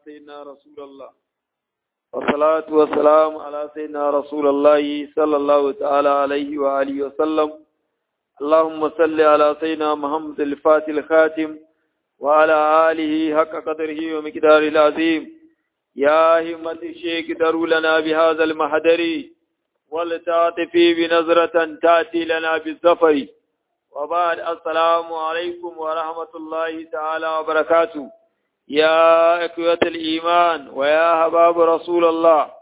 سيدنا رسول الله والصلاة والسلام على سيدنا رسول الله صلى الله تعالى عليه وآله وسلم اللهم صل على سيدنا محمد الفاتح الخاتم وعلى آله حق قدره ومقداره العظيم يا همة الشيخ دروا لنا بهذا المحضر ولتعطفي بنظرة تأتي لنا بالزفر وبعد السلام عليكم ورحمة الله تعالى وبركاته يا أكوة الإيمان ويا حباب رسول الله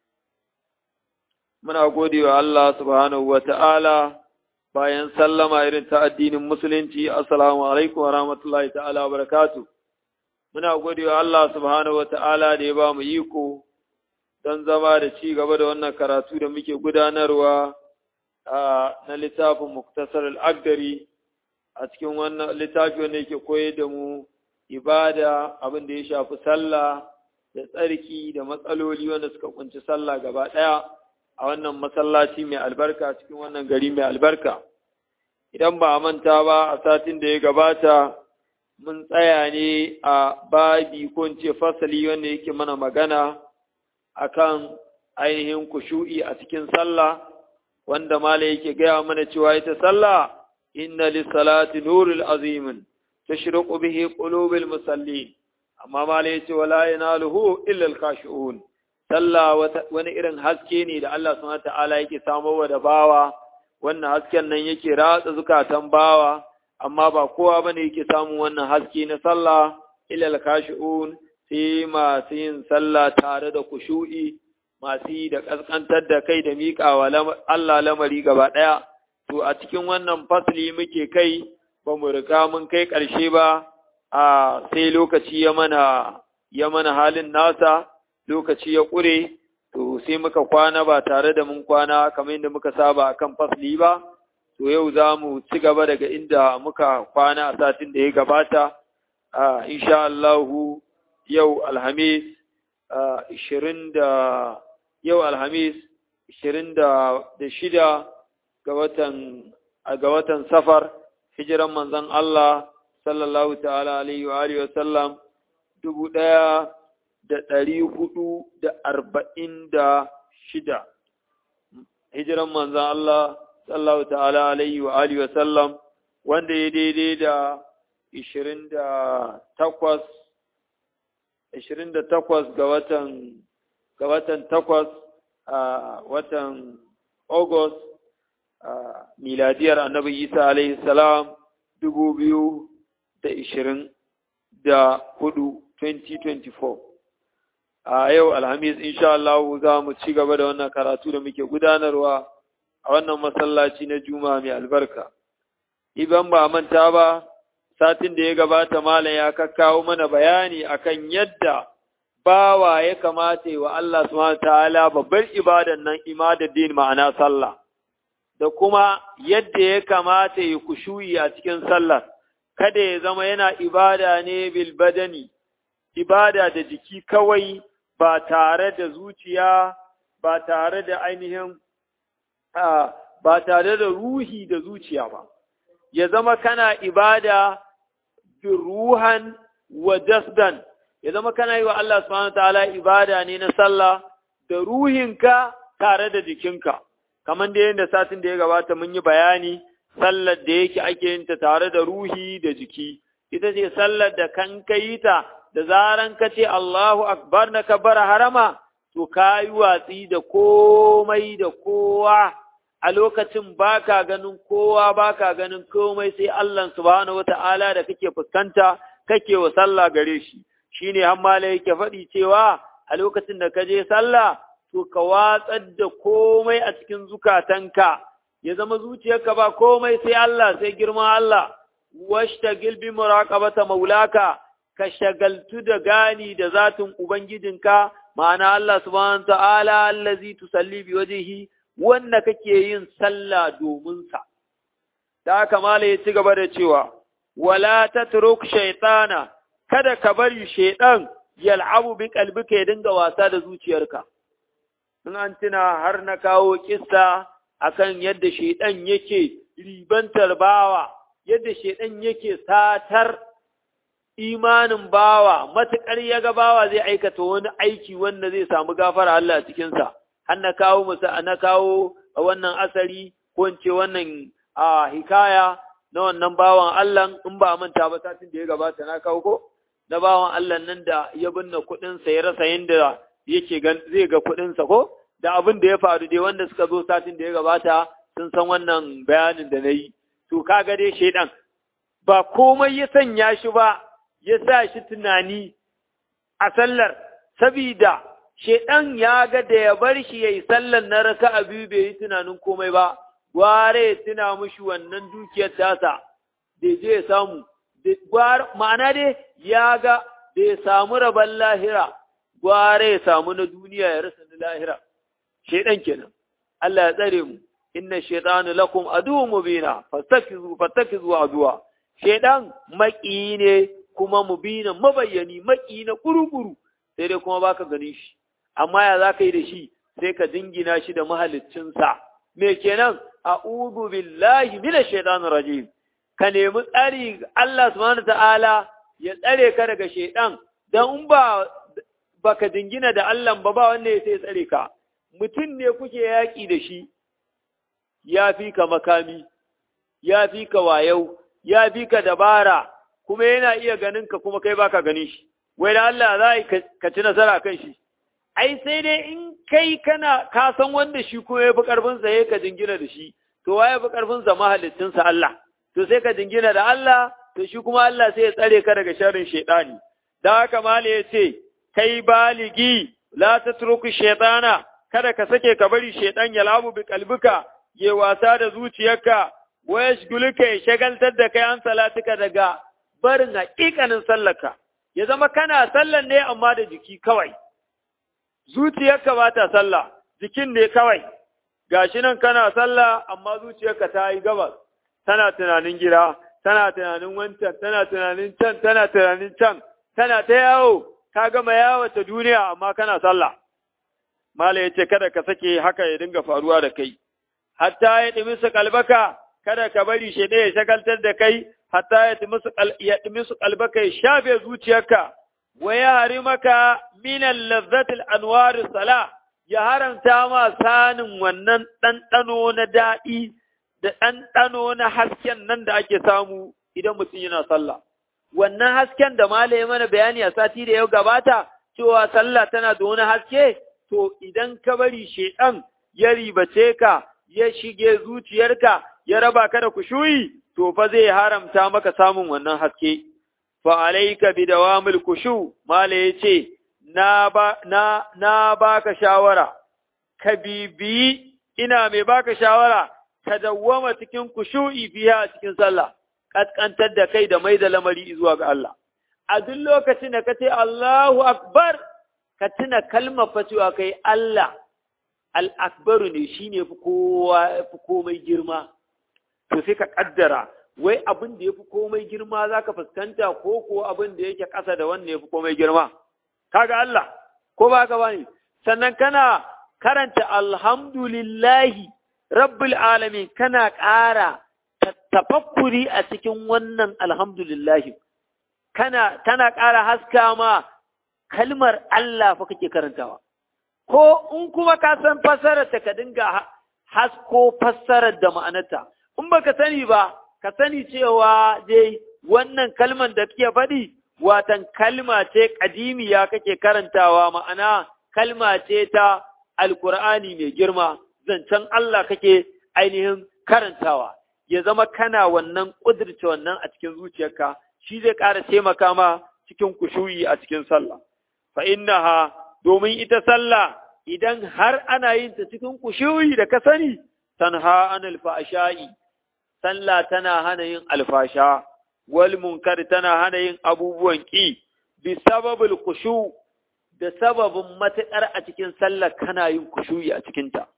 من أقول الله سبحانه وتعالى bayan sallama irin ta addinin musulunci assalamu alaikum wa rahmatullahi ta'ala wa barakatu muna godewa Allah subhanahu wa ta'ala da ya ba mu iko don zama da ci gaba da wannan karatu da muke gudanarwa na littafin muktasar al'agdari a cikin wannan littafi wanda yake koyar da mu ibada abin da ya shafi sallah da tsarki da matsaloli wanda suka kunci sallah gaba ɗaya a wannan masallaci mai albarka cikin wannan gari mai albarka idan ba a manta ba a satin da ya gabata mun tsaya ne a babi ko ce fasali wanda yake mana magana akan ainihin kushu'i a cikin sallah wanda mala yake gaya mana cewa ita sallah inna lissalati nurul azimin tashriqu bihi qulubil musallin amma mala yace wala yanaluhu illa al-khashi'un sallah wani irin haske ne da Allah subhanahu ta'ala yake samowa da bawa wannan hasken nan yake ratsa zukatan bawa amma ba kowa bane yake samun wannan haske na sallah ilal kashi'un sai masu yin sallah tare da kushu'i masu yi da kaskantar da kai da miƙawa Allah lamari gaba ɗaya to a cikin wannan fasli muke kai ba mu riga mun kai ƙarshe ba a sai lokaci ya mana ya mana halin nasa lokaci ya ƙure, to sai muka kwana ba tare da mun kwana kamar yadda muka saba a kan fasli ba, to yau za mu ci gaba daga inda muka kwana a satin da ya gabata, a insha Allahu yau Alhamis ishirin da yau Alhamis ishirin da shida ga watan ga watan safar hijiran manzon Allah sallallahu ta'ala alaihi wa alihi wa sallam dubu ɗaya da ɗari hudu da arba'in da shida. Hijiran manzan Allah, sallahu ta'ala alaihi wa alihi wa sallam, wanda ya daidai da ishirin da takwas, ishirin da takwas ga watan, ga watan takwas a watan August, miladiyar annabi Isa alaihi salam dubu biyu da ishirin da hudu, 2024. a yau alhamis insha Allah za mu ci gaba da wannan karatu da muke gudanarwa a wannan masallaci na juma mai albarka idan ba manta ba satin da ya gabata malam ya kakkawo mana bayani akan yadda bawa ya kamata wa Allah subhanahu ta'ala babbar ibadan nan din ma'ana sallah da kuma yadda ya kamata ya kushuyi a cikin sallar kada ya zama yana ibada ne bil badani ibada da jiki kawai ba tare da zuciya ba tare da ainihin ba tare da ruhi da zuciya ba ya zama kana ibada bi ruhan wa jasdan ya zama kana yi wa Allah subhanahu ta'ala ibada ne na sallah da ruhinka tare da jikinka kamar da yadda satin da ya gabata mun yi bayani sallar da yake ake yin ta tare da ruhi da jiki ita ce sallar da kan kai ta da zaran ka ce Allahu Akbar na kabbara harama, to ka yi watsi da komai da kowa a lokacin baka ganin kowa baka ganin komai sai Allah subhanahu wata'ala da kake fuskanta kake wa sallah gare shi shine hammala yake faɗi cewa a lokacin da ka je sallah to ka watsar da komai a cikin zukatanka ya zama zuciyarka ba komai sai Allah sai girman Allah washtagil bi muraqabata maulaka ka shagaltu da gani da zatin Ubangijinka, ma'ana Allah subhanahu ta'ala allazi tusalli bi wajhihi wanda kake yin sallah domin sa. Da haka mala ya ci gaba da cewa, wala tatruk shaytana kada ka bari shaydan yal'abu bi qalbika ya dinga wasa da zuciyarka. In an tuna har na kawo kissa akan yadda shaydan yake ribantar bawa, yadda shaydan yake satar imanin bawa matuƙar ya ga bawa zai aikata wani aiki wanda zai samu gafara Allah a cikinsa har na kawo musa na kawo wannan asari ko in ce wannan a hikaya na wannan bawan Allah in ba manta ba satin da ya gabata na kawo ko na bawan Allah nan da ya binne kuɗinsa ya rasa yadda yake zai ga kuɗinsa ko da abin da ya faru dai wanda suka zo satin da ya gabata sun san wannan bayanin da na yi to kaga dai shaidan ba komai ya sanya shi ba ya sa shi tunani a sallar sabida shaidan ya ga da ya bar shi ya yi sallar na raka a biyu bai yi tunanin komai ba gware ya tuna mushi wannan dukiyar tasa da je ya samu ma'ana dai ya ga da ya samu rabon lahira gware ya samu na duniya ya rasa na lahira shaidan kenan Allah ya tsare mu inna shaitanu lakum aduwwun mubina fastakizu fastakizu aduwa shaidan maki ne kuma mubina mabayyani maki na kurukuru sai dai kuma baka ganin shi amma ya zaka yi da shi sai ka dingina shi da mahaliccinsa me kenan a'udhu billahi minash shaitanir rajim ka nemi tsari Allah subhanahu ta'ala ya tsare ka daga shaidan dan in ba baka dingina da Allah ba ba wanda ya sai tsare ka mutum ne kuke yaƙi da shi ya fi ka makami, ya fi ka wayau, ya fi ka dabara, kuma yana iya ganin ka kuma kai baka gani shi, wai da Allah za ka ci nasara kan shi. Ai, sai dai in kai kana ka san wanda shi kuma ya fi ƙarfinsa ya ka jingina da shi, to wa ya fi ƙarfinsa mahalittinsa Allah, to sai ka jingina da Allah, to shi kuma Allah sai ya tsare ka daga sharrin shaiɗani. Da haka Mali ya ce, kai baligi, la ta turku shaiɗana, kada ka sake ka bari shaiɗan ya labu bi kalbika, ya wasa da zuciyarka, wa ya shigulika ya shagaltar da kai an salatuka daga barin haƙiƙanin sallarka, ya zama kana sallar ne amma da jiki kawai. Zuciyarka ba ta sallah, jikin ne kawai, gashi nan kana sallah amma zuciyarka ta yi gabas, tana tunanin gida, tana tunanin wancan, tana tunanin can, tana tunanin can, tana ta yawo, ka gama yawo ta duniya amma kana sallah. Mala ya ce kada ka sake haka ya dinga faruwa da kai. hatta ya ɗimi su kalbaka, kada ka bari shi ya shagaltar da kai, hatta ya ɗimi su kalbaka ya shafe zuciyarka, wa ya hari maka minan lazzatil anwari sala, ya haramta ma sanin wannan ɗanɗano na daɗi da ɗanɗano na hasken nan da ake samu idan mutum yana sallah. Wannan hasken da malaye mana bayani a sati da yau gabata, cewa sallah tana da wani haske, to idan ka bari shaiɗan ya ribace ka, ya shige zuciyarka ya raba ka da kushuyi to fa zai haramta maka samun wannan haske fa alayka bi dawamil kushu mala yace na ba na na baka shawara ka bibi ina mai baka shawara ka dawwama cikin kushu'i biya cikin sallah kaskantar da kai da mai da lamari zuwa ga Allah a duk lokacin da ka ce Allahu akbar ka tuna kalmar fa cewa kai Allah al'akbaru ne shi ne fi komai girma, to sai ka ƙaddara, wai abin da ya fi komai girma za ka fuskanta ko ko abin da yake ƙasa da wanda ya fi komai girma. Kaga Allah, ko ba ka bane, sannan kana karanta alhamdulillahi rabbil alamin kana ƙara tafakkuri a cikin wannan alhamdulillahi. Kana, tana ƙara haska ma kalmar Allah fa kake karantawa. ko in kuma ka san fassarar ta ka dinga hasko fassarar da ma'anarta in baka sani ba ka sani cewa dai wannan kalman da kake faɗi watan kalma ce kadimiya kake karantawa ma'ana kalma ce ta alkur'ani mai girma zancen Allah kake ainihin karantawa ya zama kana wannan ƙudurce wannan a cikin zuciyarka shi zai ƙara taimaka ma cikin kushuyi a cikin sallah fa innaha domin ita sallah idan har ana yin ta cikin kushuyi da ka sani tanha anil fahsha'i sallah tana hana yin alfasha wal munkar tana hana yin abubuwan ki bi sababul kushu da sababin matuƙar a cikin sallah kana yin kushuyi a cikin ta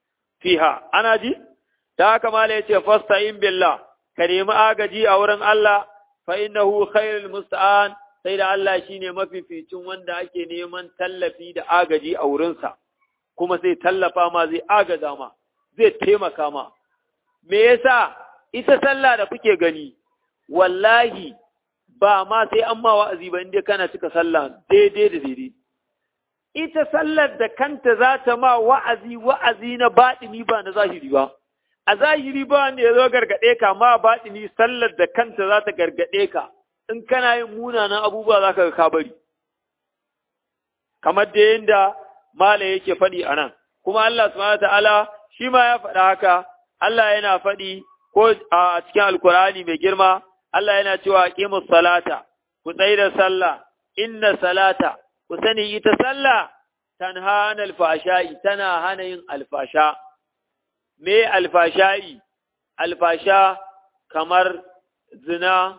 fiha ana ji ta haka mala yace fasta'in billah ka nemi agaji a wurin Allah fa innahu khairul musta'an sai da Allah shine mafificin wanda ake neman tallafi da agaji a wurinsa kuma zai tallafa ma zai agaza ma zai taimaka ma me yasa ita sallah da kuke gani wallahi ba ma sai an ma wa'azi ba inda kana cika sallah daidai da daidai ita sallar da kanta za ta ma wa'azi wa'azi na baɗini ba na zahiri ba a zahiri ba wanda ya zo gargaɗe ka ma baɗini sallar da kanta za ta gargaɗe ka in kana yin munanan abubuwa za ka ka bari kamar da yadda mala yake faɗi a nan kuma Allah subhanahu ta'ala shi ma ya faɗa haka Allah yana faɗi ko a cikin alkur'ani mai girma Allah yana cewa qimus salata ku tsaye da sallah inna salata ku sani ita sallah tanha anil fashai tana hana yin alfasha me alfashai alfasha kamar zina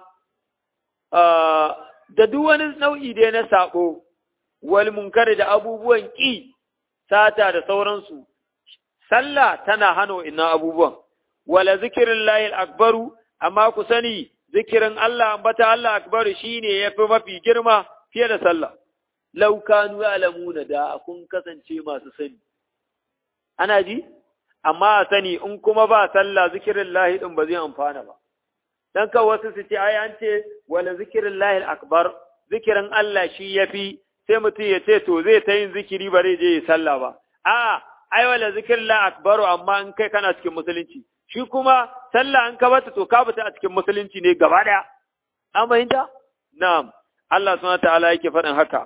da duk wani nau'i dai na sako wal munkar da abubuwan ƙi sata da sauransu sallah tana hana wa'innan abubuwan wala zikirin lahil akbaru amma ku sani zikirin Allah ambata Allah akbaru shine yafi mafi girma fiye da sallah law kanu ya'lamuna da kun kasance masu sani ana ji amma a sani in kuma ba sallah zikirin lahi din ba zai amfana ba dan ka wasu su ce ai an ce wala zikirin lahil akbar zikirin Allah shi yafi sai mutum ya ce to zai ta yin zikiri ba zai je ya sallah ba a ai wala zikirin la akbaru amma in kai kana cikin musulunci shi kuma sallah an ka bata to ka bata a cikin musulunci ne gaba daya an fahimta na'am Allah subhanahu ta'ala yake faɗin haka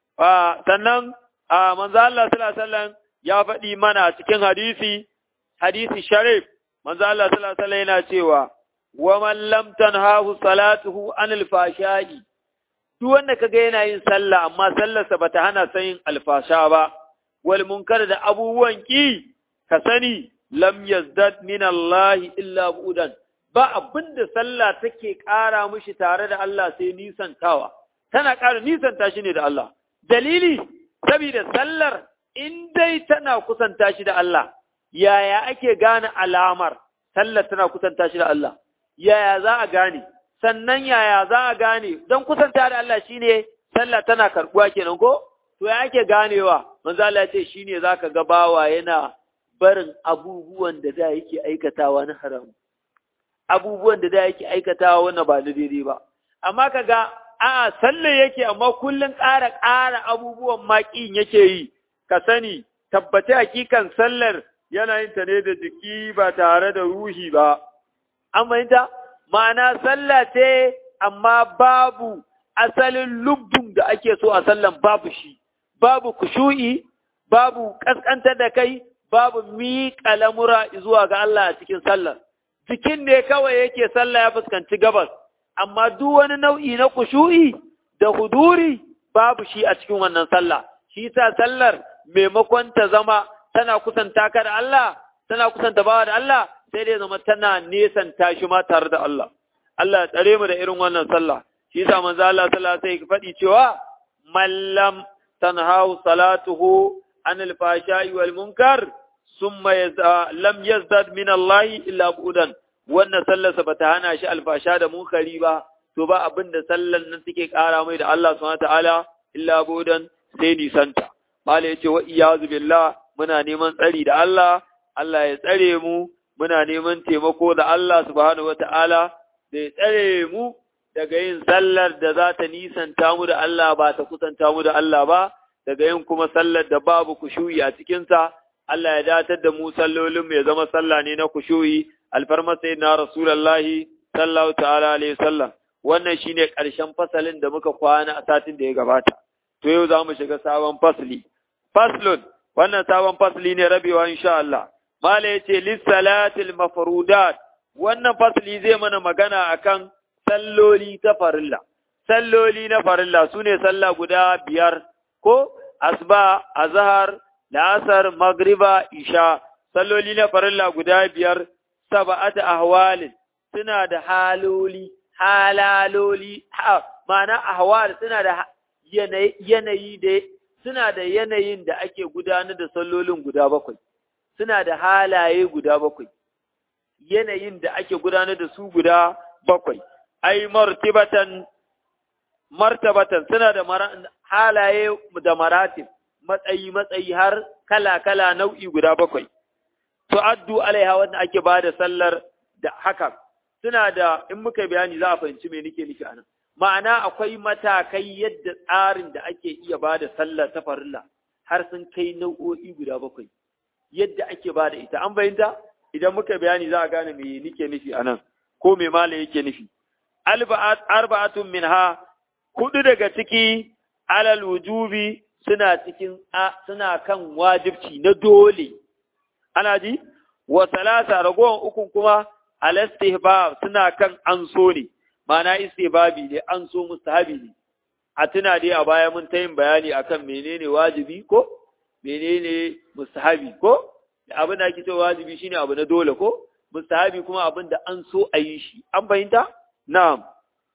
sannan a manzo Allah sallallahu alaihi wasallam ya faɗi mana cikin hadisi hadisi sharif manzo Allah sallallahu alaihi wasallam yana cewa wa man lam tanhahu salatuhu anil fashai duk wanda kaga yana yin sallah amma sallarsa bata hana sa yin alfasha ba wal munkar da abubuwan ki ka sani lam yazdad min Allah illa budan ba abinda sallah take ƙara mishi tare da Allah sai nisantawa tana ƙara nisanta shi ne da Allah dalili saboda sallar in dai tana kusanta shi da Allah yaya ake gane alamar sallar tana kusanta shi da Allah yaya za a gane sannan yaya za a gane don kusanta da Allah shine sallah tana karbuwa kenan ko to ya ake ganewa manzo Allah ya ce shine zaka ga bawa yana barin abubuwan da da yake aikatawa na haram abubuwan da da yake aikatawa wannan ba na daidai ba amma kaga a'a sallah yake amma kullun ƙara ƙara abubuwan maƙin yake yi ka sani tabbata hakikan sallar yana yin ta ne da jiki ba tare da ruhi ba an fahimta ma'ana sallah ce amma babu asalin lubbun da ake so a sallan babu shi, babu kushu'i, babu ƙasƙantar da kai, babu miƙa lamura zuwa ga Allah a cikin sallar. Jikin ne kawai yake sallah ya fuskanci gabas, amma duk wani nau'i na kushu'i da huduri babu shi a cikin wannan sallah. Shi sa sallar maimakon ta zama tana kusanta ka da Allah, tana kusanta bawa da Allah, sai dai zama tana nesanta shi ma tare da Allah. Allah ya tsare mu da irin wannan sallah. Shi yasa manzo Allah sallallahu alaihi wasallam faɗi cewa mallam tanhahu salatuhu anil fashai wal munkar summa lam yazdad min Allah illa budan. Wannan sallarsa bata hana shi alfasha da munkari ba, to ba abin da sallan nan take ƙara mai da Allah subhanahu ta'ala illa budan sai nisanta. Mala yace wa iyazu billah muna neman tsari da Allah, Allah ya tsare mu, muna neman taimako da Allah subhanahu wata'ala da ya tsare mu daga yin sallar da za ta nisanta mu da Allah ba ta kusanta mu da Allah ba, daga yin kuma sallar da babu kushuyi a cikinsa, Allah ya datar da mu sallolin ya zama sallah ne na kushuyi, alfarmar sai na Rasulallahi sallahu ta'ala alaihi sallam. Wannan shine ƙarshen fasalin da muka kwana a satin da ya gabata. To yau za mu shiga sabon fasli. Faslun, wannan sabon fasli ne rabewa insha Allah. Mala ya ce, Lissalatil mafarudat, wannan fasli zai mana magana akan salloli ta farilla. Salloli na farilla su ne sallah guda biyar, ko asba, azhar, la'asar, magriba, isha. Salloli na farilla guda biyar, saba'ata ahwalin suna da haloli, halaloli, ha, ma'ana ahwal suna da yanayi da suna da yanayin da ake gudanar da sallolin guda bakwai. suna da halaye guda bakwai, yanayin da ake gudanar da su guda bakwai, ai, martibatan, martabatan suna da halaye da maratib, matsayi-matsayi har kala-kala nau'i guda bakwai. Tu'addu alaiha wanda ake ba da sallar da haka, suna da, in muka bayani za a fahimci me nake nufi anan. ma'ana akwai matakai yadda tsarin da ake iya ba da sallah ta farilla har sun kai nau'o'i guda bakwai yadda ake ba da ita an bayyanta idan muka bayani za a gane me nike nufi a nan ko me mala yake nufi arba'atun minha hudu daga ciki alal wujubi suna cikin suna kan wajibci na dole ana ji wa salasa ragowar ukun kuma al istihbab suna kan an so ne ma'ana istihbabi ne an so mustahabi ne a tuna dai a baya mun ta yin bayani akan menene wajibi ko menene mustahabi ko abin da ake cewa wajibi shine abu na dole ko mustahabi kuma abin da an so a yi shi an fahimta na'am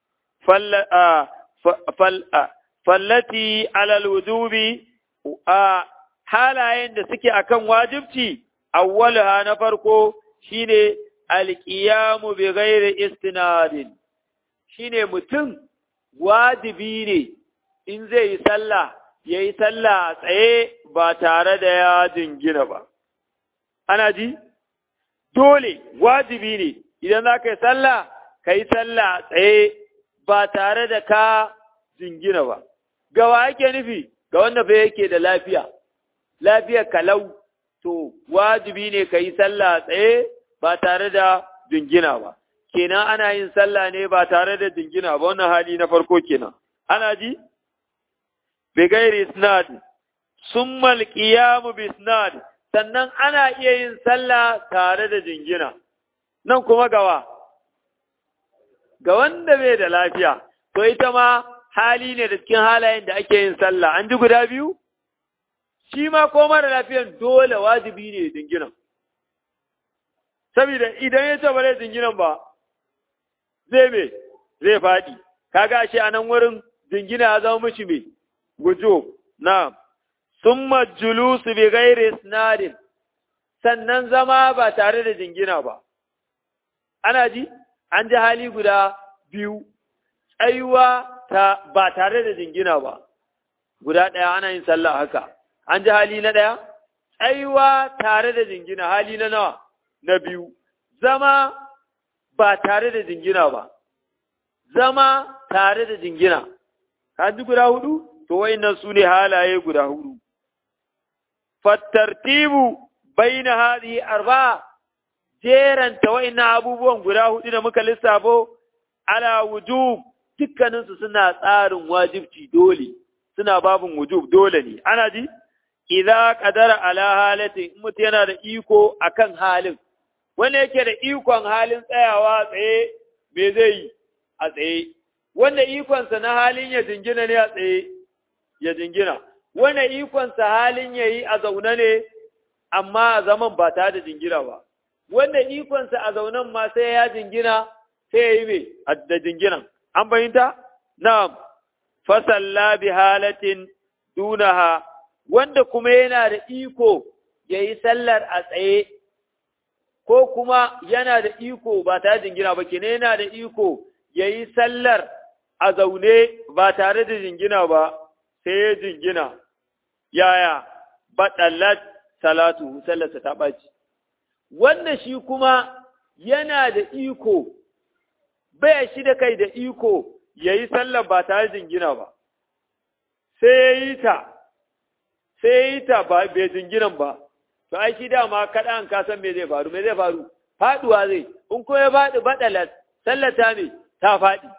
fallati alal wujubi a halayen da suke akan wajibci awwalaha na farko shine alqiyamu bi ghairi istinadin shine mutum wajibi ne in zai yi sallah yayi sallah tsaye ba tare da ya jingina ba ana ji dole wajibi ne idan za ka yi sallah ka yi sallah tsaye ba tare da ka jingina ba gawa yake nufi ga wanda fa yake da lafiya lafiya kalau to wajibi ne ka yi sallah tsaye ba tare da jingina ba kenan ana yin sallah ne ba tare da jingina ba wannan hali na farko kenan ana ji bi gairi isnad summa alqiyamu bi isnad sannan ana iya yin sallah tare da jingina nan kuma gawa ga wanda bai da lafiya to ita ma hali ne da cikin halayen da ake yin sallah an ji guda biyu shi ma ko mara lafiyan dole wajibi ne jingina saboda idan ya ce ba zai jinginan ba zai me zai faɗi kaga shi a nan wurin jingina ya zama mishi me gujo na summa julusu bi ghairi isnadin sannan zama ba tare da jingina ba ana ji an ji hali guda biyu tsayuwa ta ba tare da jingina ba guda ɗaya ana yin sallah haka an ji hali na ɗaya tsayuwa tare da jingina hali na nawa na biyu zama ba tare da jingina ba zama tare da jingina ka ji guda hudu to wayannan su ne halaye guda hudu fattartibu baina hadhihi arba'a jeranta wayannan abubuwan guda hudu da muka lissafo ala wujub dukkaninsu suna tsarin wajibci dole suna babin wujub dole ne ana ji idza qadara ala halatin mutum yana da iko akan halin wanda yake da ikon halin tsayawa tsaye me zai yi a tsaye wanda ikonsa na halin ya jingina ne a tsaye ya jingina wanda ikonsa halin ya yi a zaune ne amma a zaman ba tare da jingina ba wanda ikonsa a zaunen ma sai ya jingina sai ya yi me da jinginan an fahimta na'am fasalla bi halatin dunaha wanda kuma yana da iko ya yi sallar a tsaye ko kuma yana da iko ba tare da jingina ba kenan yana da iko ya yi sallar a zaune ba tare da jingina ba sai ya jingina yaya baɗallat salatu sallarsa ta ɓaci wanda shi kuma yana da iko bai shi da kai da iko ya yi sallar ba tare da jingina ba sai ya yi ta sai ya yi ta ba bai jinginan ba to ai shi dama kaɗa an ka san me zai faru me zai faru faɗuwa zai in ko ya faɗi baɗalat sallar ta me ta faɗi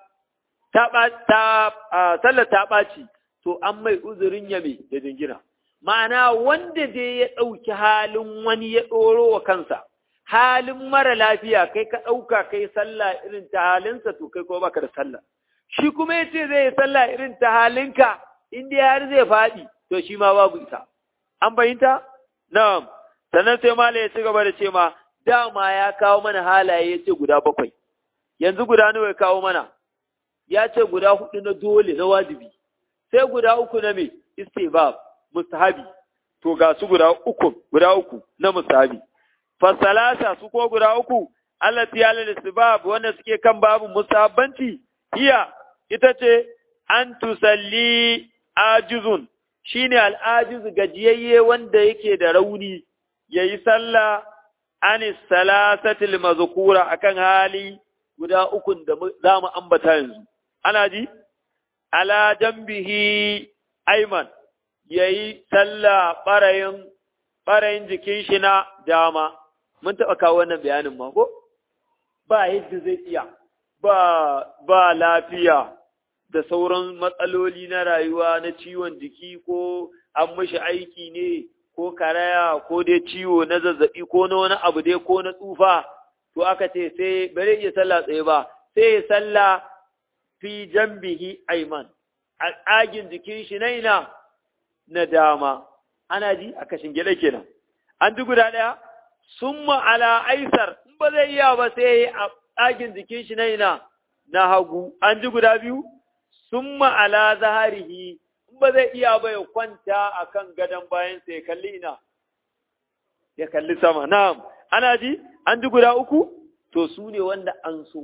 ta ta sallar ta ɓaci to an mai uzurin ya me da jingina ma'ana wanda dai ya ɗauki halin wani ya ɗoro wa kansa halin mara lafiya kai ka ɗauka kai sallah irin ta halinsa to kai ko baka da sallah shi kuma ya ce zai yi sallah irin ta halinka in dai har zai faɗi to shi ma babu ita an fahimta na'am sannan sai mala ya ci gaba da ce ma dama ya kawo mana halaye ya ce guda bakwai yanzu guda nawa ya kawo mana ya ce guda hudu na dole na wajibi sai guda uku na me istibab mustahabi to ga su guda uku guda uku na mustahabi fasalasa su ko guda uku allati alal istibab wanda suke kan babu mustahabbanci hiya ita ce an tusalli ajizun shine al'ajiz gajiyayye wanda yake da rauni yayi sallah anis salasatil mazkura akan hali guda ukun da za mu ambata yanzu ana ji ala jambihi aiman yayi sallah barayin barayin jikin shi na dama mun taɓa kawo wannan bayanin ma ko ba yadda zai iya ba ba lafiya da sauran matsaloli na rayuwa na ciwon jiki ko an mashi aiki ne ko karaya ko dai ciwo na zazzabi ko na wani abu dai ko na tsufa to aka ce sai bare iya sallah tsaye ba sai ya sallah fi jambihi aiman a tsagin jikin shi na ina na dama ana ji a kashin gida kenan an ji guda ɗaya summa ala aisar in ba zai iya ba sai a tsagin jikin shi na ina na hagu an ji guda biyu summa ala zaharihi in ba zai iya ba ya kwanta akan gadon bayansa ya kalli ina ya kalli sama na'am ana ji an ji guda uku to su ne wanda an so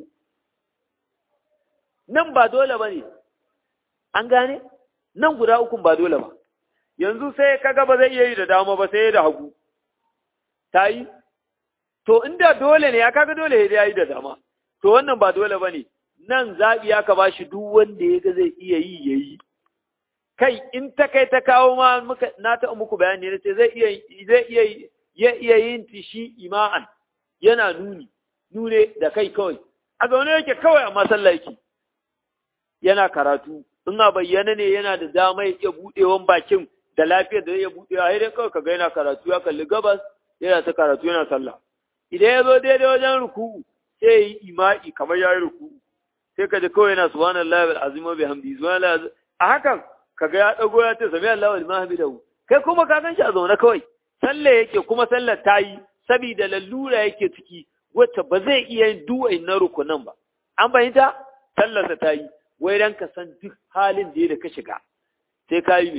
nan ba dole ba ne an gane nan guda ukun ba dole ba yanzu sai kaga ba zai iya yi da dama ba sai da hagu ta yi to inda dole ne ya kaga dole ya yi da dama to wannan ba dole ba ne nan zaɓi aka ba shi duk wanda ya ga zai iya yi ya yi kai in ta kai ta kawo ma muka na ta muku bayani ne ce zai iya zai iya ya iya yin tishi ima'an yana nuni nune da kai kawai a zaune yake kawai a masallaki yana karatu in a bayyana ne yana da dama ya iya buɗewan bakin da lafiyar da zai iya buɗewa sai dai kawai kaga yana karatu ya kalli gabas yana ta karatu yana sallah idan ya zo daidai wajen ruku'u sai ya yi ima'i kamar ya yi ruku'u sai ka ji kawai yana subhanallahi wal azim wa bihamdi subhanallahi a hakan kaga ya dago ya ce sami Allahu liman hamidahu kai kuma ka gan shi a zaune kawai sallah yake kuma sallar ta yi saboda lallura yake ciki wacce ba zai iya yin duwai na rukunan ba an fahimta sallarsa ta yi wai dan ka san duk halin da ya da ka shiga sai ka yi ne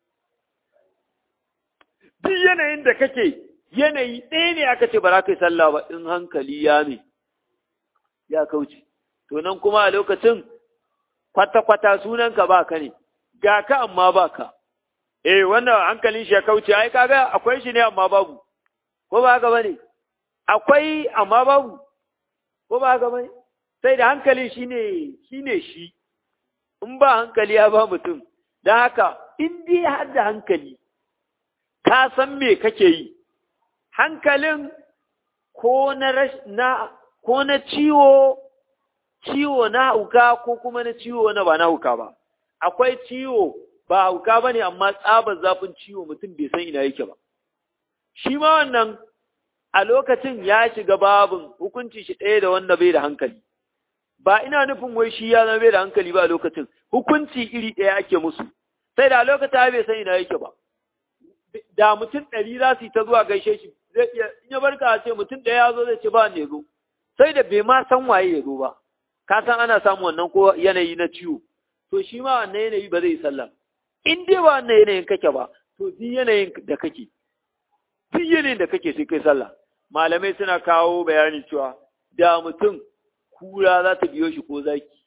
duk yanayin da kake yanayi ɗaya ne aka ce ba za ka yi sallah ba in hankali ya me ya kauce to nan kuma a lokacin kwata-kwata sunanka ba ka ne ga ka amma ba ka eh wannan hankalin shi ya kauce ai kaga akwai shi ne amma babu ko ba haka bane akwai amma babu ko ba haka bane sai da hankali shine shine shi in ba hankali ya ba mutum dan haka in dai har da hankali ka san me kake yi hankalin ko na na ko na ciwo ciwo na hauka ko kuma na ciwo na ba na hauka ba akwai ciwo ba hauka ba ne amma tsabar zafin ciwo mutum bai san ina yake ba shi ma wannan a lokacin ya shiga babin hukunci shi ɗaya da wanda bai da hankali ba ina nufin wai shi ya zama bai da hankali ba a lokacin hukunci iri ɗaya ake musu sai da lokacin bai san ina yake ba da mutum ɗari za su yi ta zuwa gaishe shi zai iya in ya barka ce mutum ɗaya ya zo zai ce ba ne zo sai da bai ma san waye ya zo ba ka san ana samun wannan ko yanayi na ciwo to shi ma wannan yanayi ba zai yi sallah in dai ba wannan yanayin kake ba to duk yanayin da kake duk yanayin da kake sai kai sallah malamai suna kawo bayani cewa da mutum kura za ta biyo shi ko zaki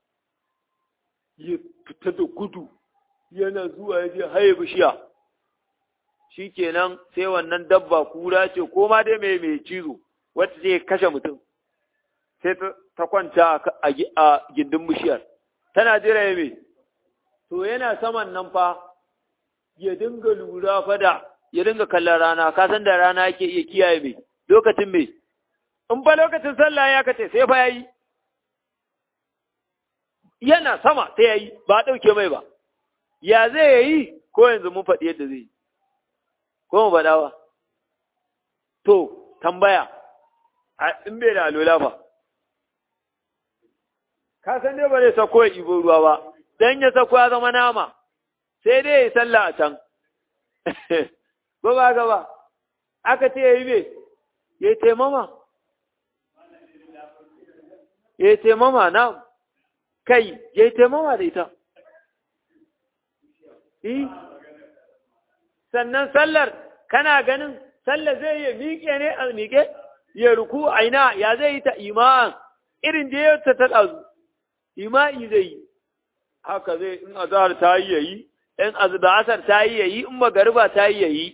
ya fita da gudu yana zuwa ya je haye bishiya shikenan sai wannan dabba kura ce ko ma dai mai mai cizo wacce zai kashe mutum sai ta kwanta a gindin bishiyar tana jira ya mai to yana saman nan fa ya dinga lura fada ya dinga kallon rana ka san da rana yake iya kiyaye mai lokacin mai in fa lokacin sallah ya kace sai fa yayi yana sama sai yayi ba dauke mai ba ya zai yayi ko yanzu mun faɗi yadda zai yi ko mu faɗa ba to tambaya in bai da alola ba ka san dai ba zai sako ya ibo ruwa ba dan ya sako ya zama nama sai dai ya sallah a can ba ba ga ba aka ce ya yi me ya yi taimama ya yi taimama na kai ya yi taimama da ita sannan sallar kana ganin sallar zai yi miƙe ne a miƙe ya ruku aina ya zai yi ta ima'an irin da ya ta ɗazu ima'i zai yi haka zai in azhar ta yi yayi in azba'asar ta yi yayi in magariba ta yi yayi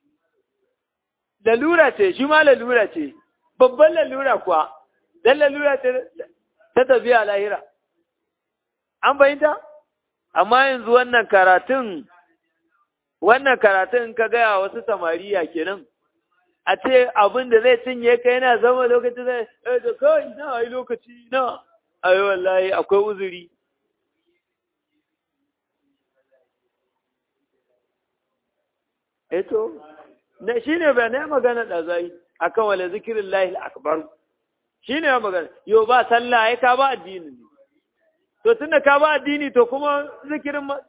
lalura ce shi ma lalura ce babban lalura kuwa dan lalura ce ta tafiya lahira an fahimta amma yanzu wannan karatun wannan karatun ka gaya wasu samariya kenan a ce abin da zai cinye ka yana zama lokaci zai eh da kai na ai lokaci na ai wallahi akwai uzuri eto na shine ba ne magana da zai akan wala zikirin lahil akbar shine magana yo ba sallah ai ka ba addini ne to tunda ka ba addini to kuma zikirin ma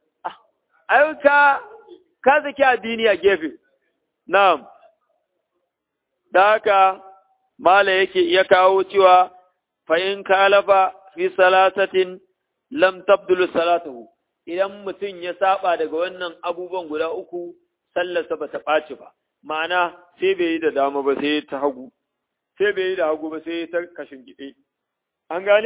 ai ka ka zaki addini a gefe na'am da haka mala yake iya kawo cewa fa in kalafa fi salasatin lam tabdulu salatuhu idan mutum ya saba daga wannan abubuwan guda uku sallarsa ba ta ɓaci ba ma'ana sai bai yi da dama ba sai ta hagu sai bai yi da hagu ba sai ta kashin gide an gane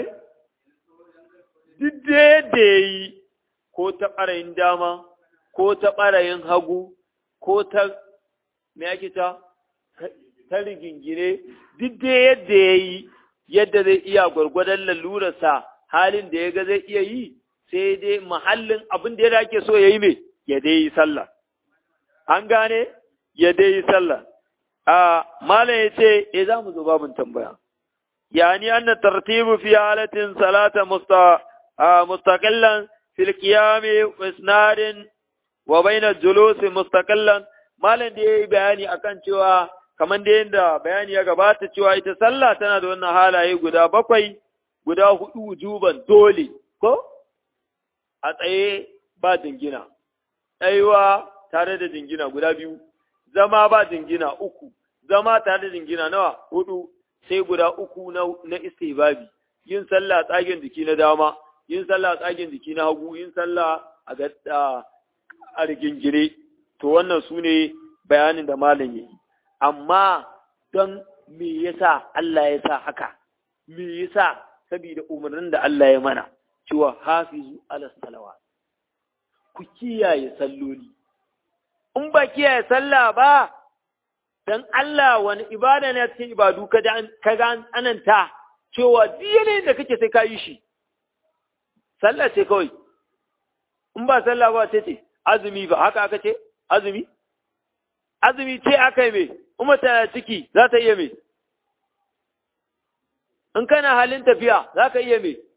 duk da yadda ya yi ko ta ɓarayin dama ko ta ɓarayin hagu ko ta me ake ta ta rigingine duk da yadda ya yi yadda zai iya gwargwadon lalurarsa halin da ya ga zai iya yi sai dai mahallin abin da ya ake so ya yi mai ya dai yi sallah an gane ya dai yi sallah a malam ya ce e za mu zo babin tambaya yani anna tartibu fi halatin salata musta mustaqillan fil qiyami isnadin wa baina julusi mustaqillan malam da yayi bayani akan cewa kamar da yadda bayani ya gabata cewa ita sallah tana da wannan halaye guda bakwai guda hudu wujuban dole ko a tsaye ba jingina tsayuwa tare da jingina guda biyu zama ba jingina uku zama tare da jingina nawa hudu sai guda uku na, na istihbabi yin sallah tsagen jiki na dama yin sallah tsagen jiki na hagu yin sallah a ga a rigingire to wannan su ne bayanin da malam yayi amma don me yasa Allah ya sa haka me yasa saboda umarnin da Allah ya mana cewa hafizu ala salawat ku kiyaye salloli in ba kiyaye sallah ba dan Allah wani ibada ne cikin ibadu ka ga ananta cewa duk da kake sai ka yi shi sallah ce kawai in ba sallah ba sai ce azumi ba haka aka ce azumi azumi ce aka yi mai umar tana ciki za ta iya mai in kana halin tafiya za ka iya mai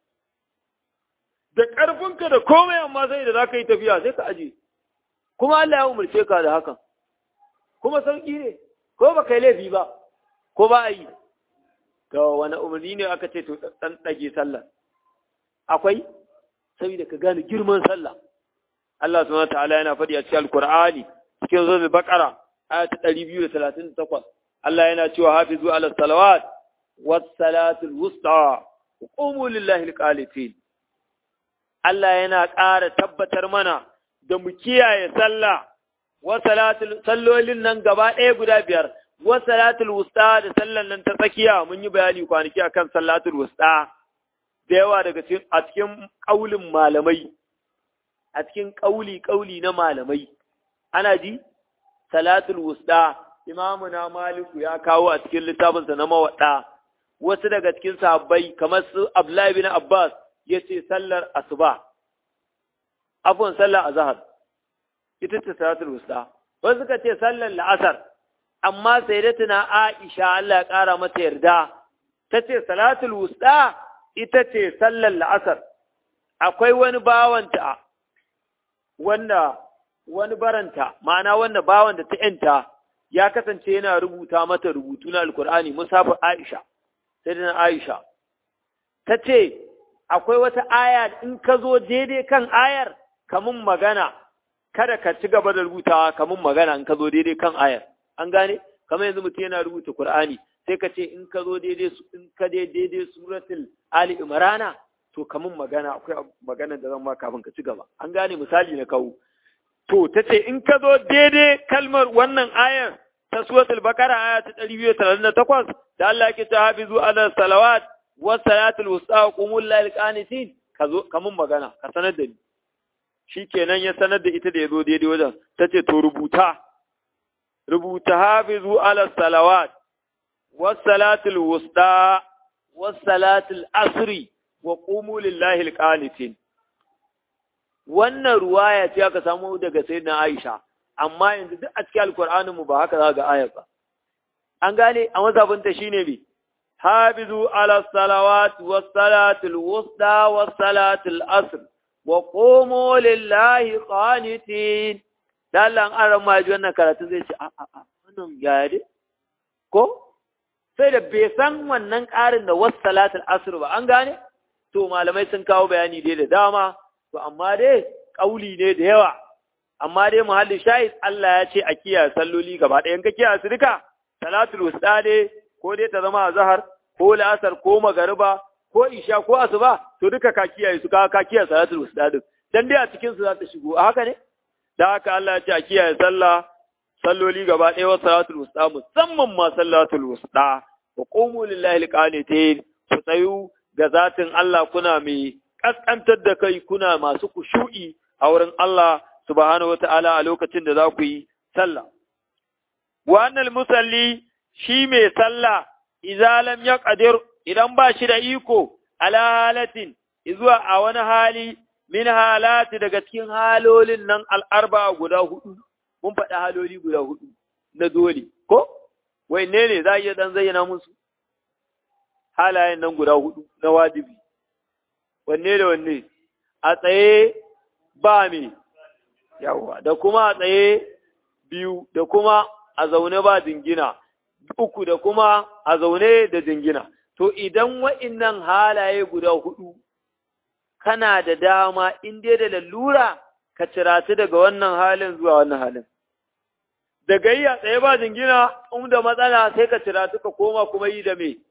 da ƙarfinka da komai amma sai da za ka yi tafiya sai ka aje kuma Allah ya umarce ka da hakan kuma sauƙi ne ko ba kai laifi ba ko ba a yi to wani umarni ne aka ce to ɗan ɗage sallah akwai saboda ka gane girman sallah Allah subhanahu wa ta'ala yana faɗi a cikin Al-Qur'ani cikin zuwa Baqara aya ta 238 Allah yana cewa hafizu ala salawat was salatul wusta qumu lillahi alqanitin Allah yana ƙara tabbatar mana da mu kiyaye sallah wa salatul sallolin nan gaba ɗaya guda biyar wa salatul wusta da sallan nan ta tsakiya mun yi bayani kwanaki akan salatul wusta da yawa daga cikin a cikin kaulin malamai a cikin kauli kauli na malamai ana ji salatul wusta imamu na maliku ya kawo a cikin littafinsa na mawaɗa wasu daga cikin sahabbai kamar su abdullahi bin abbas ya ce sallar asuba afon sallar azhar ita ce salatul wusta wasu suka ce sallar la'asar amma sayyidatuna aisha Allah ya ƙara mata yarda ta ce salatul wusta ita ce sallar la'asar akwai wani bawanta wanda wani baranta ma'ana wanda bawan da ta ‘yanta ya kasance yana rubuta mata rubutu na alkur'ani musafin Aisha, sai da Aisha. Ta ce, akwai wata aya in ka zo daidai kan ayar kamun magana, kada ka ci gaba da rubutawa kamun magana in ka zo daidai kan ayar. An gane? Kamar yanzu mutum yana rubuta Kur'ani, sai ka ce in ka zo daidai in ka daidai suratul Ali Imrana, to kamun magana akwai magana da zan ma kafin ka ci gaba. An gane misali na kawo. To, ta ce, in ka zo daidai kalmar wannan ayar ta suratul bakara aya ta ɗari biyu talatin da takwas, da Allah ke ta hafizu ala salawat wa salatul wusta wa qumul lil qanitin ka zo ka mun magana ka sanar da ni shikenan ya sanar da ita da yazo daidai wajen ta ce to rubuta rubuta hafizu ala salawat wa salatul wusta wa salatul asri wa qumu lillahi alqanitin wannan ruwaya ce aka samu daga sayyidina Aisha amma yanzu duk a cikin alqur'anin mu ba haka za ga ayar ba an gane a mazhabin ta shine bi habizu ala salawat was salatul wusta was salatul asr wa qumu lillahi qanitin dallan aran ma ji wannan karatu zai ce a a a wannan yaya dai ko sai da bai san wannan ƙarin da wasu salatul asr ba an gane to malamai sun kawo bayani dai da dama to amma dai ƙauli ne da yawa amma dai muhallin shahid Allah ya ce a kiyaye salloli gaba ɗaya in ka kiyaye su duka salatul wusta ne ko dai ta zama azhar ko la'asar ko magariba ko isha ko asuba to duka ka kiyaye su ka ka kiyaye salatul wusta din dan dai a cikin su za ta shigo a haka ne da haka Allah ya ce a kiyaye sallah salloli gaba ɗaya wa salatul wusta musamman ma salatul wusta wa qumu lillahi alqanitin ku tsayu ga zatin Allah kuna mai kaskantar da kai kuna masu kushu'i a wurin Allah subhanahu wata'ala a lokacin da za ku yi sallah wa annal musalli shi mai sallah idza lam yaqdir idan ba shi da iko ala halatin zuwa a wani hali min halati daga cikin halolin nan al'arba guda hudu mun faɗi haloli guda hudu na dole ko wai ne ne za a iya dan zayyana musu halayen nan guda hudu na wajibi wanne da wanne a tsaye ba me yawa da kuma a tsaye biyu da kuma a zaune ba jingina uku da kuma a zaune da jingina to idan wa'innan halaye guda hudu kana da dama in dai da lalura ka ciratu daga wannan halin zuwa wannan halin daga yi a tsaye ba jingina in da matsala sai ka ciratu ka koma kuma yi da me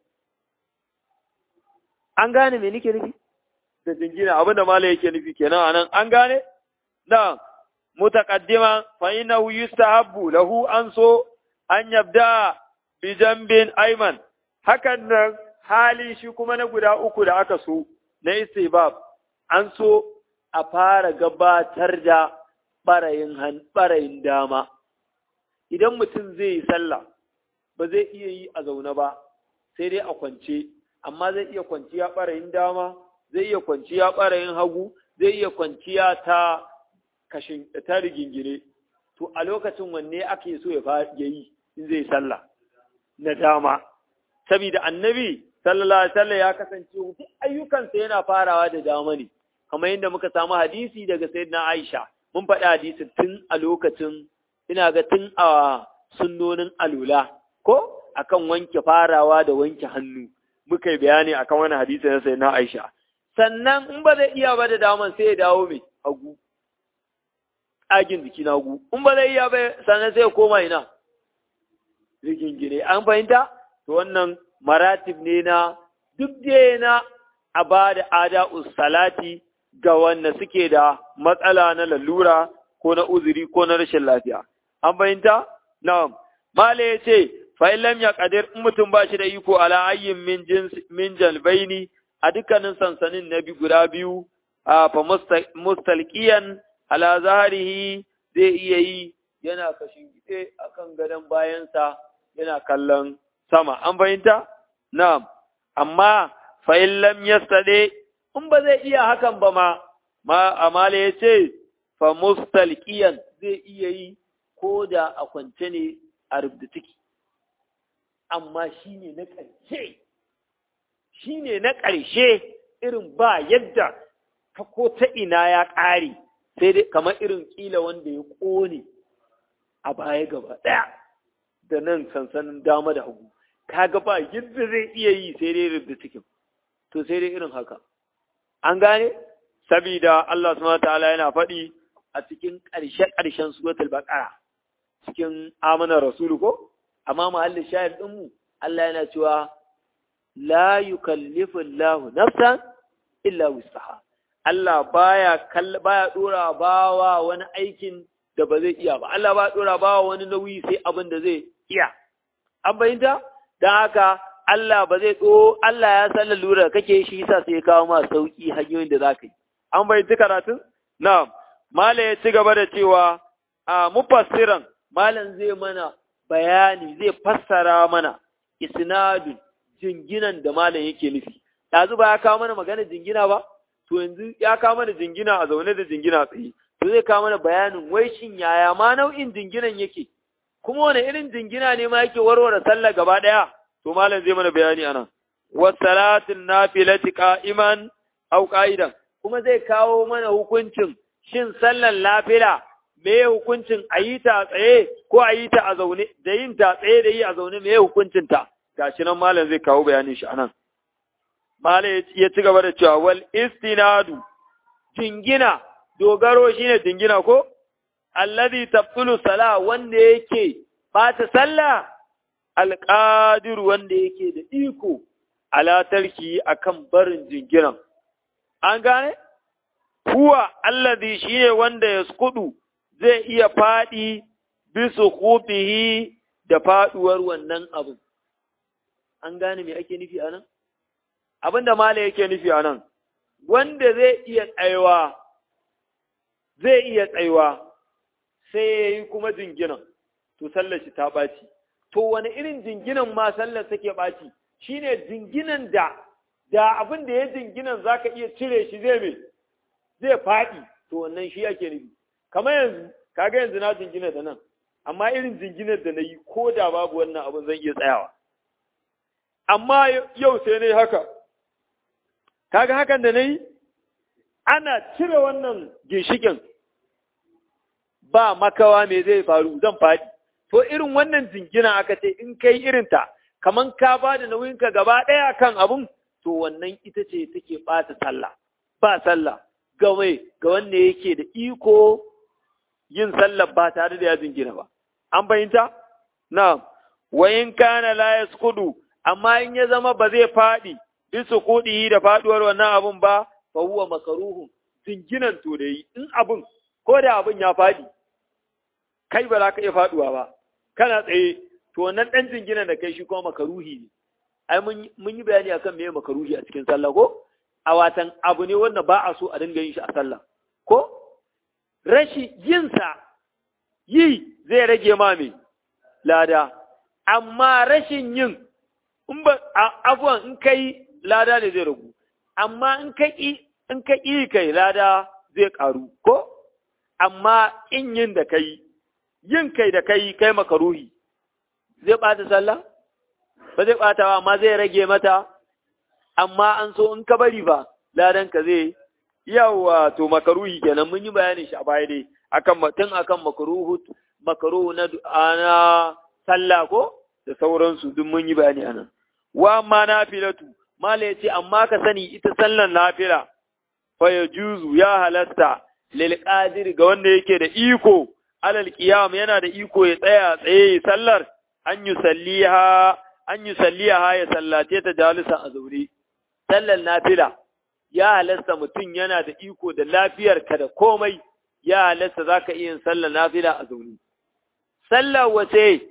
an gane me nike nufi da jingina abin da malai yake nufi kenan anan an gane da mutaqaddima fa innahu yustahabbu lahu an so an yabda bi jambin ayman hakan nan hali shi kuma na guda uku da aka so na istibab an so a fara gabatar da barayin barayin dama idan mutum zai yi sallah ba zai iya yi a zaune ba sai dai a kwance amma zai iya kwanciya ɓarayin dama, zai iya kwanciya ɓarayin hagu, zai iya kwanciya ta kashin ta rigingine. To a lokacin wanne ake so ya yi in zai sallah na dama. Saboda annabi sallallahu alaihi wasallam ya kasance duk ayyukansa yana farawa da dama ne. Kamar yadda muka samu hadisi daga sayyidina Aisha, mun faɗi hadisi tun a lokacin ina ga tun a sunnonin alula ko akan wanke farawa da wanke hannu. muka yi bayani akan wani hadisi na sai na Aisha. Sannan in ba zai iya ba da daman sai ya dawo mai hagu, agin jiki na hagu. In ba zai iya ba sannan sai ya koma ina, rigingine. An fahimta? To wannan maratib ne na duk na a ba da ada salati ga wanda suke da matsala na lalura ko na uzuri ko na rashin lafiya. An fahimta? Na'am. Mala ya ce, fa'in lam ya ƙadir in mutum ba shi da iko ala ayyin min jalbaini a dukkanin sansanin na bi guda biyu, a fa mustalƙiyan ala zaharihi zai iya yi yana kashin gide a kan gadon bayansa yana kallon sama. An fahimta? Na'am. Amma fa'in lam ya in ba zai iya hakan ba ma, ma amala ya ce, fa mustalƙiyan zai iya yi ko da a kwance ne a rubda ciki. amma shi ne na ƙarshe, shi ne na ƙarshe irin ba yadda ka ko ta ina ya ƙare, sai dai kamar irin ƙila wanda ya ƙone a baya gaba ɗaya da nan sansanin dama da hagu, kaga ba yadda zai iya yi sai dai rubda cikin, to sai dai irin haka. An gane? Sabida Allah subhanahu ta'ala yana faɗi a cikin ƙarshe-ƙarshen suratul Baqara cikin amana rasulu ko? amma mahallin shahid ɗinmu Allah yana cewa la yukallifu Allahu nafsan illa wusaha Allah baya baya dora bawa wani aikin da ba zai iya ba Allah ba dora bawa wani nauyi sai abin da zai iya an bayyana dan haka Allah ba zai tso Allah ya san lura kake shi yasa sai ya kawo ma sauki hanyoyin da zaka yi an bayyana karatun na'am mala ya ci gaba da cewa a mufassiran malam zai mana bayani zai fassara mana isnadun jinginan da malam yake nufi ɗazu ba ya kawo mana magana jingina ba to yanzu ya kawo mana jingina a zaune da jingina tsaye to zai kawo mana bayanin wai shin yaya ma nau'in jinginan yake kuma wani irin jingina ne ma yake warware sallah gaba ɗaya to malam zai mana bayani anan wasalatin nafilati qa'iman aw qa'idan kuma zai kawo mana hukuncin shin sallan lafila me hukuncin a yi ta tsaye ko a yi ta a zaune da yin ta tsaye da yi a zaune me hukuncin ta gashi nan malam zai kawo bayanin shi anan malam ya ci gaba da cewa wal istinadu jingina dogaro shine jingina ko alladhi tabtulu sala wanda yake bata sallah alqadir wanda yake da iko ala tarki akan barin jinginan an gane huwa alladhi shine wanda yaskudu zai iya fadi bisu khufihi da faduwar wannan abu an gane me ake nufi anan abinda mala yake nufi anan wanda zai iya tsayuwa zai iya tsayuwa sai yayi kuma jinginan to sallar shi ta baci to wani irin jinginan ma sallar take baci shine jinginan da da abin da ya jinginan zaka iya cire shi zai me zai faɗi to wannan shi ake nufi kamar yanzu kaga yanzu na jingina da nan amma irin jinginar da na yi ko da babu wannan abin zan iya tsayawa amma yau sai na yi haka kaga hakan da na yi ana cire wannan ginshikin ba makawa me zai faru zan faɗi to irin wannan jingina aka ce in kai irinta kaman ka ba da nauyinka gaba ɗaya kan abun to wannan ita ce take ɓata sallah ba sallah ga mai ga wanda yake da iko yin sallah ba tare da ya jingina ba an fahimta na wa in kana la yasqudu amma in ya zama ba zai faɗi bi suqudihi da faduwar wannan abun ba fa huwa makruhun jinginan to da yi in abun ko da abun ya faɗi kai ba za ka iya faduwa ba kana tsaye to wannan dan jinginan da kai shi kuma makaruhi ne ai mun yi bayani akan me makaruhi a cikin sallah ko a watan abu ne wanda ba a so a dinga yin shi a sallah ko rashi yinsa yi zai rage ma me lada amma rashin yin in ba abuwan in kai lada ne zai ragu amma in ka in ka kai lada zai karu ko amma in yin da kai yin kai da kai kai makaruhi zai ɓata sallah ba zai ɓata ba amma zai rage mata amma an so in ka bari ba ladan ka zai yawa to makaruhi kenan mun yi bayanin shi a baya dai akan mutum akan makaruhu makaruhu na ana sallah ko da sauransu duk mun yi bayani anan wa amma nafilatu mala yace amma ka sani ita sallan nafila fa yajuzu ya halasta lil qadir ga wanda yake da iko alal qiyam yana da iko ya tsaya tsaye sallar an yusalliha an yusalliha ya sallace ta jalisa a zaure sallar nafila ya halasta mutum yana da iko da lafiyarka da komai ya halasta za ka iya yin sallar nafila a zaune. Sallar wace,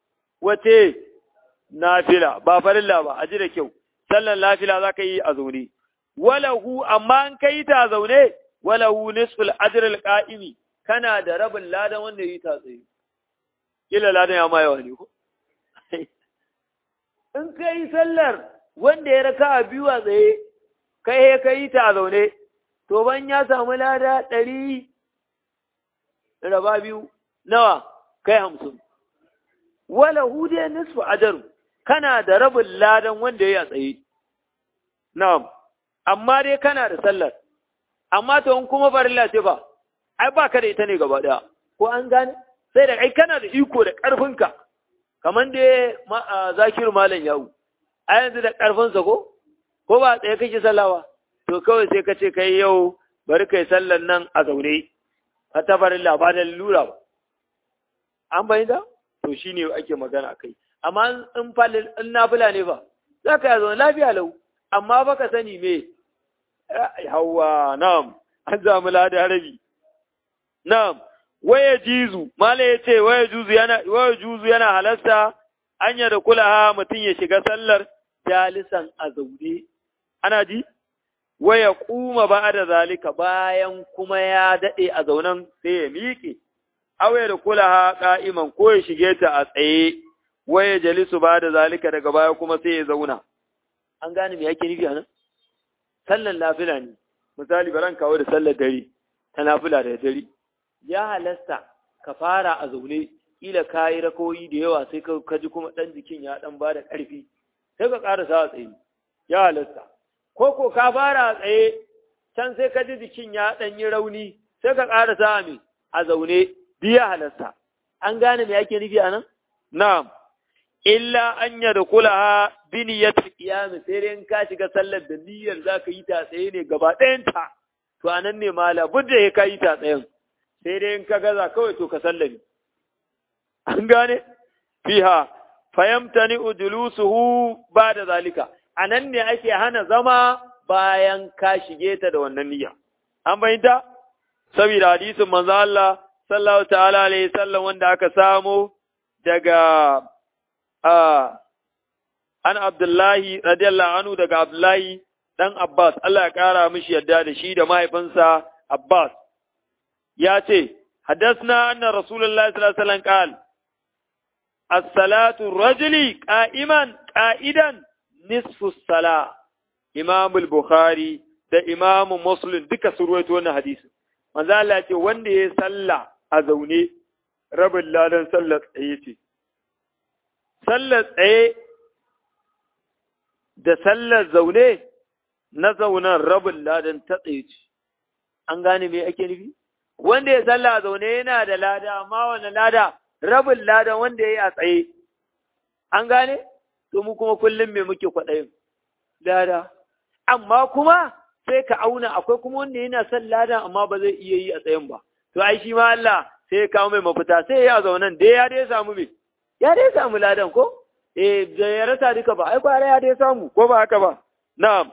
wace nafila, ba farilla ba, a ji da kyau, sallar nafila za ka yi a zaune. Walahu, amma an kai ta zaune, walahu nisful ajrul qa'imi kana da rabin ladan wanda yi ta tsaye. Kila ladan ya ma yawa ne ko? In kai sallar wanda ya raka a biyu a tsaye, kai he ka yi ta a zaune, to ban ya samu lada ɗari raba biyu nawa kai hamsin. Wala hude nisfu ajaru, kana da rabin ladan wanda ya yi a tsaye. Na'am, amma dai kana da sallar, amma to in kuma farilla ce ba, ai ba ka da ita ne gaba ɗaya, ko an gane? Sai da ai kana da iko da ƙarfinka, kamar dai zakiru malam yawu, a yanzu da ƙarfinsa ko? Ko ba tsaye kake sallawa? to kawai sai ka ce kai yau bari kai sallan nan a zaune ka tabarin labarin lura ba an bayyana to shine ake magana kai amma in falil in nafila ne fa za ka yi zaune lafiya lau amma ba ka sani me hawa na'am an zamu lada rabi na'am waya jizu mala ya ce waya juzu yana waya juzu yana halasta anya da kulaha mutum ya shiga sallar jalisan a zaune ana ji waya kuma ba da zalika bayan kuma ya daɗe a zaunan sai ya miƙe, awe da kula ha ƙa'iman ko ya shige ta a tsaye, waya jalisu ba da zalika daga baya kuma sai ya zauna. An gane me yake nufi a nan? sallan nafila ne misali baran kawo da sallar dare ta nafila da dare ya halasta ka fara a zaune kila ka yi rakoyi da yawa sai ka ji kuma ɗan jikin ya ɗan ba da ƙarfi sai ka ƙara sa a tsaye ya halasta ko ko ka fara a tsaye can sai ka ji jikin ya ɗan yi rauni sai ka ƙara sa mai a zaune biya halasta an gane me ake nufi a nan na'am illa an yada kula bi niyyatul qiyam sai dai in ka shiga sallar da niyyar zaka yi ta tsaye ne gaba ɗayan ta to anan ne mala budda ya kai ta tsayen sai dai in ka gaza kawai to ka sallami an gane fiha fayamtani ujulusuhu ba'da zalika anan ne ake hana zama bayan ka shige ta da wannan niyya an bayyana saboda hadisin manzo Allah sallallahu ta'ala alaihi sallam wanda aka samu daga an Abdullahi radiyallahu anhu daga Abdullahi dan Abbas Allah ya kara mishi yadda da shi da mahaifinsa Abbas ya ce حدثنا أن رسول الله صلى الله عليه وسلم قال الصلاة الرجل قائما قائدا نصف الصلاة إمام البخاري da Imam Muslim duka su ruwaito wannan hadisi manzo Allah ce wanda ya salla a zaune rabin ladan sallar tsaye ce sallar tsaye da sallar zaune na zaunan rabin ladan ta tsaye ce an gane me ake nufi wanda ya salla a zaune yana da lada amma wannan lada rabin ladan wanda ya yi a tsaye an gane to mu kuma kullum me muke kwaɗayin lada amma kuma sai ka auna akwai kuma wanda yana son ladan amma ba zai iya yi a tsayin ba to ai shi ma Allah sai ya kawo mai mafita sai ya zaunan dai ya dai samu me ya dai samu ladan ko eh da ya rasa duka ba ai kwara ya dai samu ko ba haka ba na'am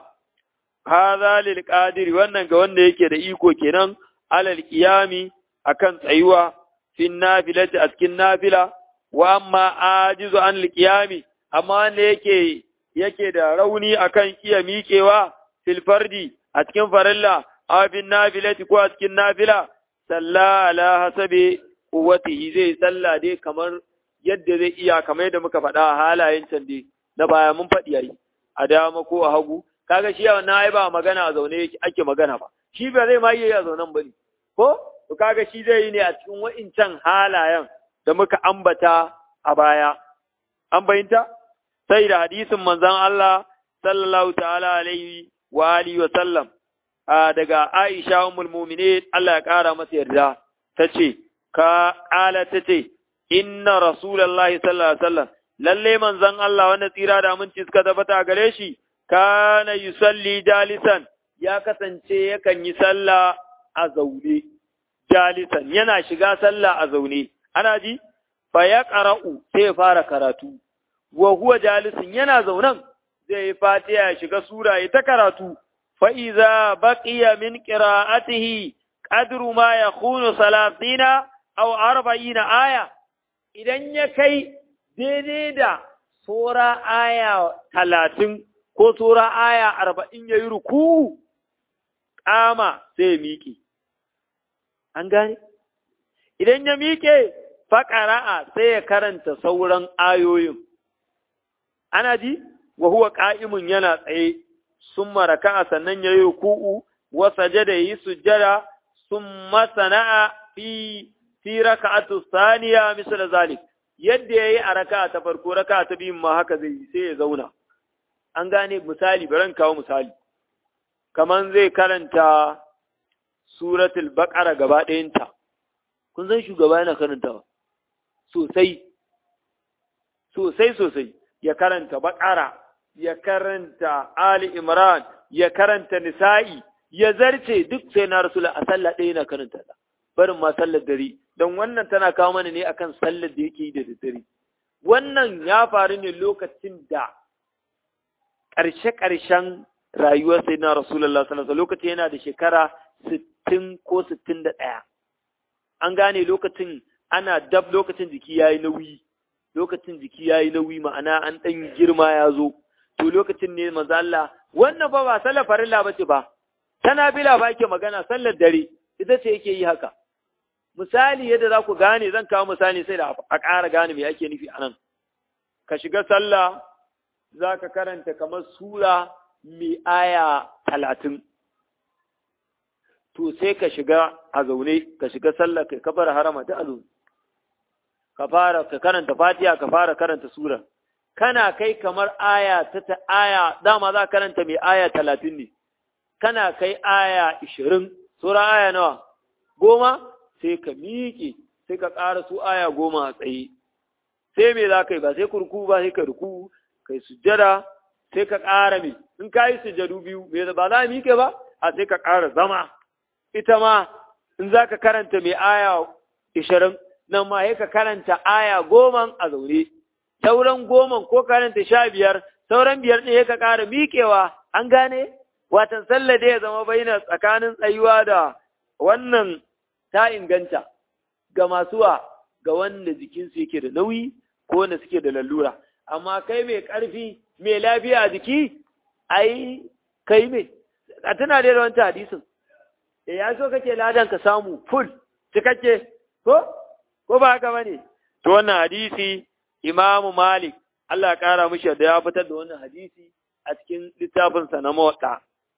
hadha lil qadir wannan ga wanda yake da iko kenan alal qiyami akan tsayuwa fin nafilati a cikin nafila wa amma ajizu an lil qiyami amma wanda yake yake da rauni akan iya miƙewa fil fardi a cikin farilla aw bin nafilati ko a cikin nafila salla ala hasabi quwwatihi zai salla dai kamar yadda zai iya kamar yadda muka faɗa a halayen can dai na baya mun faɗi yayi a dama ko a hagu kaga shi wannan ai ba magana a zaune ake magana ba shi ba zai ma iya a zaunen bane ko to kaga shi zai yi ne a cikin wa'incan halayen da muka ambata a baya an bayyanta sai da hadisin manzon Allah sallallahu ta'ala alaihi wa alihi wa sallam daga Aisha ummul mu'minin Allah ya kara masa yarda tace ka ala tace inna rasulullahi sallallahu alaihi wasallam lalle manzon Allah wanda tsira da aminci suka tabbata gare shi kana yusalli jalisan ya kasance yakan yi sallah a zaune jalisan yana shiga sallah a zaune ana ji fa ya qara'u sai ya fara karatu wa huwa jalisin yana zaunan zai yi fatiha ya shiga sura ya ta karatu fa iza baqiya min qira'atihi qadru ma yakunu salatina aw arba'ina aya idan ya kai daidai da sura aya talatin ko sura aya arba'in ya yi ruku ƙama sai ya miƙe. An gane? Idan ya miƙe faƙara'a sai ya karanta sauran ayoyin. Ana ji? Wa huwa ƙa'imun yana tsaye, sun maraka sannan ya yi ruku'u, wasa jada yi sujjada, sun masana'a fi fi raka'atu saniya misal zalik yadda yayi a raka'a ta farko raka'a ta biyun ma haka zai yi sai ya zauna an gane misali bari kawo misali kaman zai karanta suratul baqara gaba ɗayanta kun san shugaba yana karantawa sosai sosai sosai ya karanta baqara ya karanta ali imran ya karanta nisa'i ya zarce duk sai na rasul a sallah ɗaya yana karanta ta barin ma sallar dare don wannan tana kawo mana ne akan sallar da yake yi da daddare wannan ya faru ne lokacin da ƙarshe-ƙarshen rayuwar sai na rasulullah sallallahu lokacin yana da shekara sittin ko sittin da ɗaya an gane lokacin ana dab lokacin jiki ya yi nauyi lokacin jiki ya yi nauyi ma'ana an ɗan girma ya zo to lokacin ne manzo Allah wannan ba ba sallar farilla ba ce ba tana bila ba yake magana sallar dare ita ce yake yi haka misali yadda za ku gane zan kawo misali sai da a ƙara gane me ake nufi anan ka shiga sallah za ka karanta kamar sura mai aya talatin to sai ka shiga a zaune ka shiga sallah kai kabar harama ta azu ka fara ka karanta fatiha ka fara karanta sura kana kai kamar aya ta ta aya dama za karanta mai aya talatin ne kana kai aya ishirin sura aya nawa goma sai ka miƙe sai ka ƙara su aya goma a tsaye sai me za ka yi ba sai kurku ba sai ka ruku kai sujjada sai ka ƙara me in ka yi sujjadu biyu me ba za a miƙe ba a sai ka ƙara zama ita ma in za ka karanta mai aya ishirin nan ma sai ka karanta aya goman a zaune sauran goman ko karanta sha biyar sauran biyar ne ka ƙara miƙewa an gane watan sallah da ya zama baina tsakanin tsayuwa da wannan ta inganta ga masuwa ga wanda jikinsu yake da nauyi ko wanda suke da lalura amma kai mai ƙarfi mai lafiya a jiki ai kai mai a tana da wancan hadisin da ya so kake ladan ka samu full cikakke ko ko ba haka bane to wannan hadisi imamu malik Allah ya kara mishi da ya fitar da wannan hadisi a cikin littafinsa na mawaɗa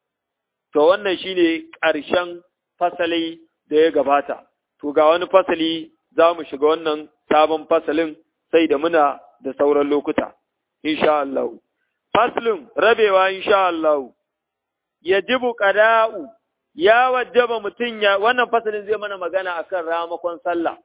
to wannan shine ƙarshen fasali da ya gabata to ga wani fasali za mu shiga wannan sabon fasalin sai da muna da sauran lokuta insha Allah faslun rabewa insha Allah yajibu qada'u ya wajaba mutun ya wannan fasalin zai mana magana akan ramakon sallah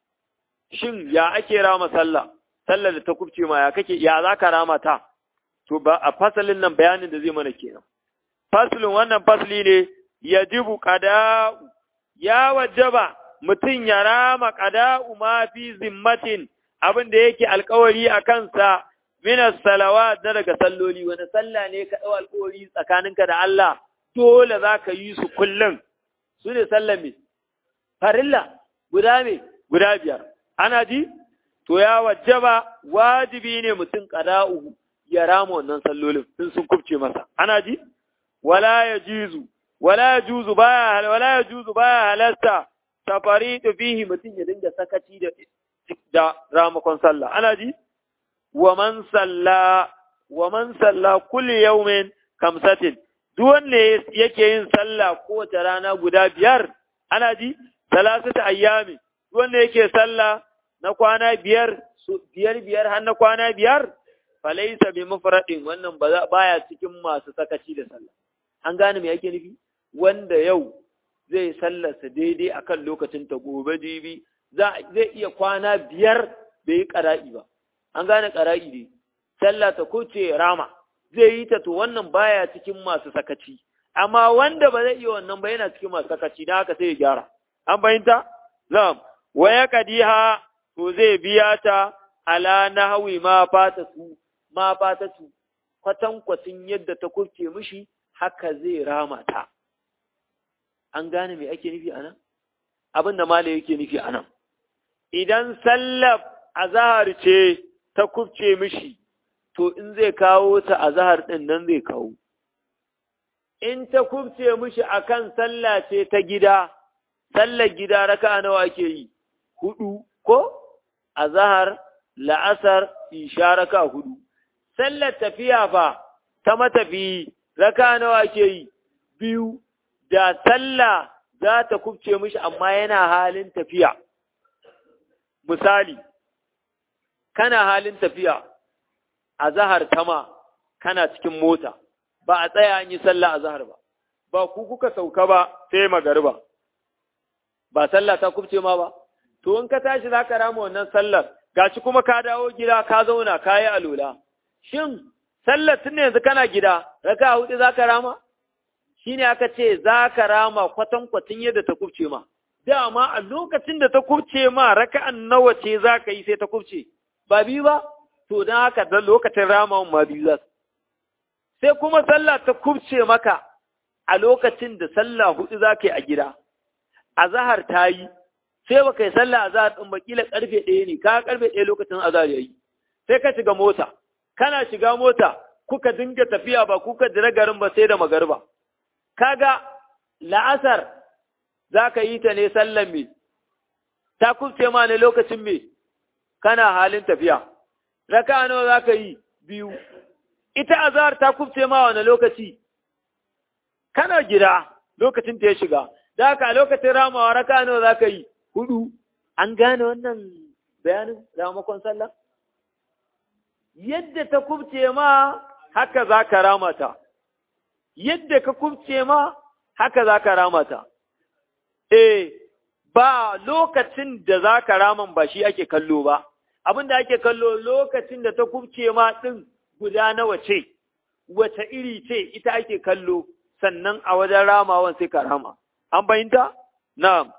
shin ya ake rama sallah sallar da ta kubce ma ya kake ya zaka rama ta to ba a fasalin nan bayanin da zai mana kenan faslun wannan fasli ne yajibu qada'u ya wajaba mutum ya rama qada'u ma fi zimmatin abin da yake alkawari a kansa minas salawa na daga salloli wani sallah ne ka ɗau alkawari tsakaninka da Allah dole za ka yi su kullum su ne sallah me farilla guda me guda biyar ana ji to ya wajaba wajibi ne mutum qada'u ya rama wannan sallolin in sun kubce masa ana ji wala yajuzu wala yajuzu baya wala yajuzu baya halasta tafaritu fihi mutum ya dinga sakaci da da ramakon sallah ana ji wa man salla wa man salla kulli yawmin kamsatin duk wanda yake yin sallah kowace rana guda biyar ana ji salasata ayyami duk wanda yake sallah na kwana biyar biyar biyar har na kwana biyar falaisa bi mufradin wannan ba baya cikin masu sakaci da sallah an gane me yake nufi wanda yau zai sallarsa daidai akan lokacin ta gobe jibi zai iya kwana biyar bai yi ƙara'i ba, an gane ƙara'i ne, sallah ta kuce rama, zai yi ta to wannan baya cikin masu sakaci, amma wanda ba zai iya wannan ba yana cikin masu sakaci, na haka sai ya gyara. An fahimta? Na'am, waya kadiha to zai biya ta ala nahwi ma fata su, ma fata su, kwatankwacin yadda ta kurce mishi haka zai rama ta. An gane me ake nufi a nan? Abin da Malam yake nufi a nan. idan sallar azahar ce ta kubce mishi, to in zai kawo ta azahar ɗin nan zai kawo. In ta kubce mishi akan sallah ce ta gida, sallar gida raka nawa ake yi, hudu ko azahar, la'asar, isha raka hudu. Sallar tafiya fa ta matafiyi raka nawa ake yi, biyu, da sallah za ta kubce mishi amma yana halin tafiya. misali, kana halin tafiya a zahar tama kana cikin mota, ba a tsaya an yi sallah a zahar ba, ba ku kuka sauka ba sai magariba, ba sallah ta kubce ma ba, to in ka tashi za ka rama wannan sallar, gashi kuma ka dawo gida ka zauna ka yi alola. Shin, sallar tun yanzu kana gida, raka hudu za ka rama? Shi ne aka ce za ka rama kwatankwacin yadda ta kubce ma. dama a lokacin da ta kubce ma raka'an nawa ce za ka yi sai ta kubce, ba biyu ba, to don haka da lokacin ramawan ma biyu za Sai kuma sallah ta kubce maka a lokacin da sallah hudu za ka yi a gida, a zahar ta yi, sai ba ka yi sallah a zahar ɗin bakila ƙarfe ɗaya ne, ka ƙarfe ɗaya lokacin azahar ya yi, sai ka shiga mota, kana shiga mota, kuka dinga tafiya ba kuka jira garin ba sai da magarba. Kaga la'asar za ka yi ta ne sallan me, ta kubce ma ne lokacin me, kana halin tafiya, raka nawa za ka yi biyu, ita azhar ta kubce ma wani lokaci kana gida lokacin ta ya shiga da haka a lokacin ramawa raka nawa za ka yi hudu an gane wannan bayanin ramakon sallah yadda ta kubce ma haka za ka ramata yadda ka kubce ma haka za ka ramata eh ba lokacin da za ka raman ba shi ake kallo ba abin da ake kallo lokacin da ta kubce ma ɗin guda nawa ce wace iri ce ita ake kallo sannan a wajen ramawan sai ka rama an bayinta na'am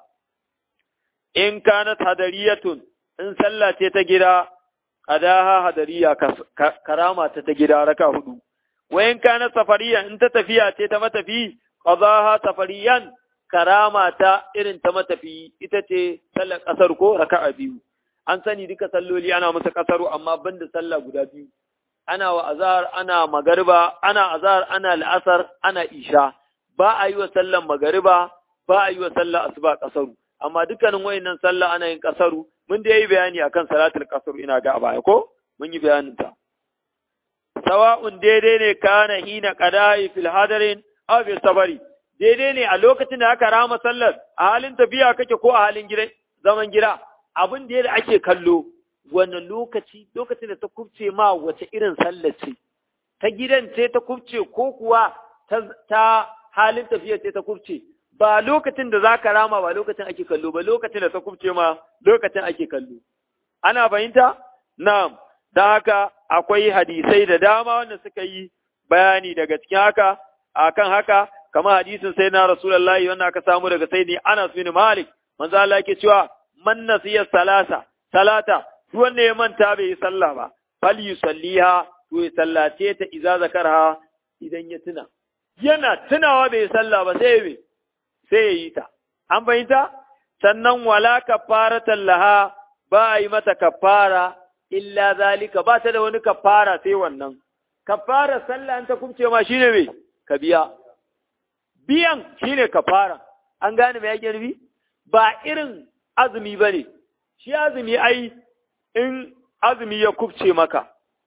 in kanat hadariyatun in sallah ce ta gida qadaha hadariya karama ta ta gida raka hudu wa in kanat safariya in ta tafiya ce ta matafi qadaha safariyan karama ta irin ta matafi ita ce sallar kasar ko raka'a biyu an sani duka salloli ana masa kasaru amma banda sallah guda biyu ana wa azhar ana magariba ana azhar ana al'asar ana isha ba a yi wa sallan magariba ba a yi wa sallar asuba kasaru amma dukkanin wayannan sallah ana yin kasaru mun da yi bayani akan salatul kasaru ina ga baya ko mun yi bayanin ta sawa'un daidai ne kana hina qada'i fil hadarin aw fil sabari daidai ne a lokacin da aka rama sallar a halin tafiya kake ko a halin gida zaman gida abin da yadda ake kallo wannan lokaci lokacin da ta kubce ma wace irin sallar ce ta gidan ce ta kubce ko kuwa ta halin tafiya ce ta kubce ba lokacin da za ka rama ba lokacin ake kallo ba lokacin da ta kubce ma lokacin ake kallo ana fahimta na'am da haka akwai hadisai da dama wanda suka yi bayani daga cikin haka akan haka kamar hadisin sai na rasulullahi wanda aka samu daga sai ne Anas bin Malik manzo Allah yake cewa man nasiya salasa salata duk wanda ya manta bai yi sallah ba fal yusalliha to ya sallace ta idza zakarha idan ya tuna yana tunawa bai yi sallah ba sai ya sai ya yi ta an fahimta sannan wala kafaratan laha ba a yi mata kafara illa zalika ba ta da wani kafara sai wannan kafara sallah an ta kumce ma shine me ka biya biyan shine kafara an gane me yake nufi ba irin azumi bane shi azumi ai in azumi ya kubce maka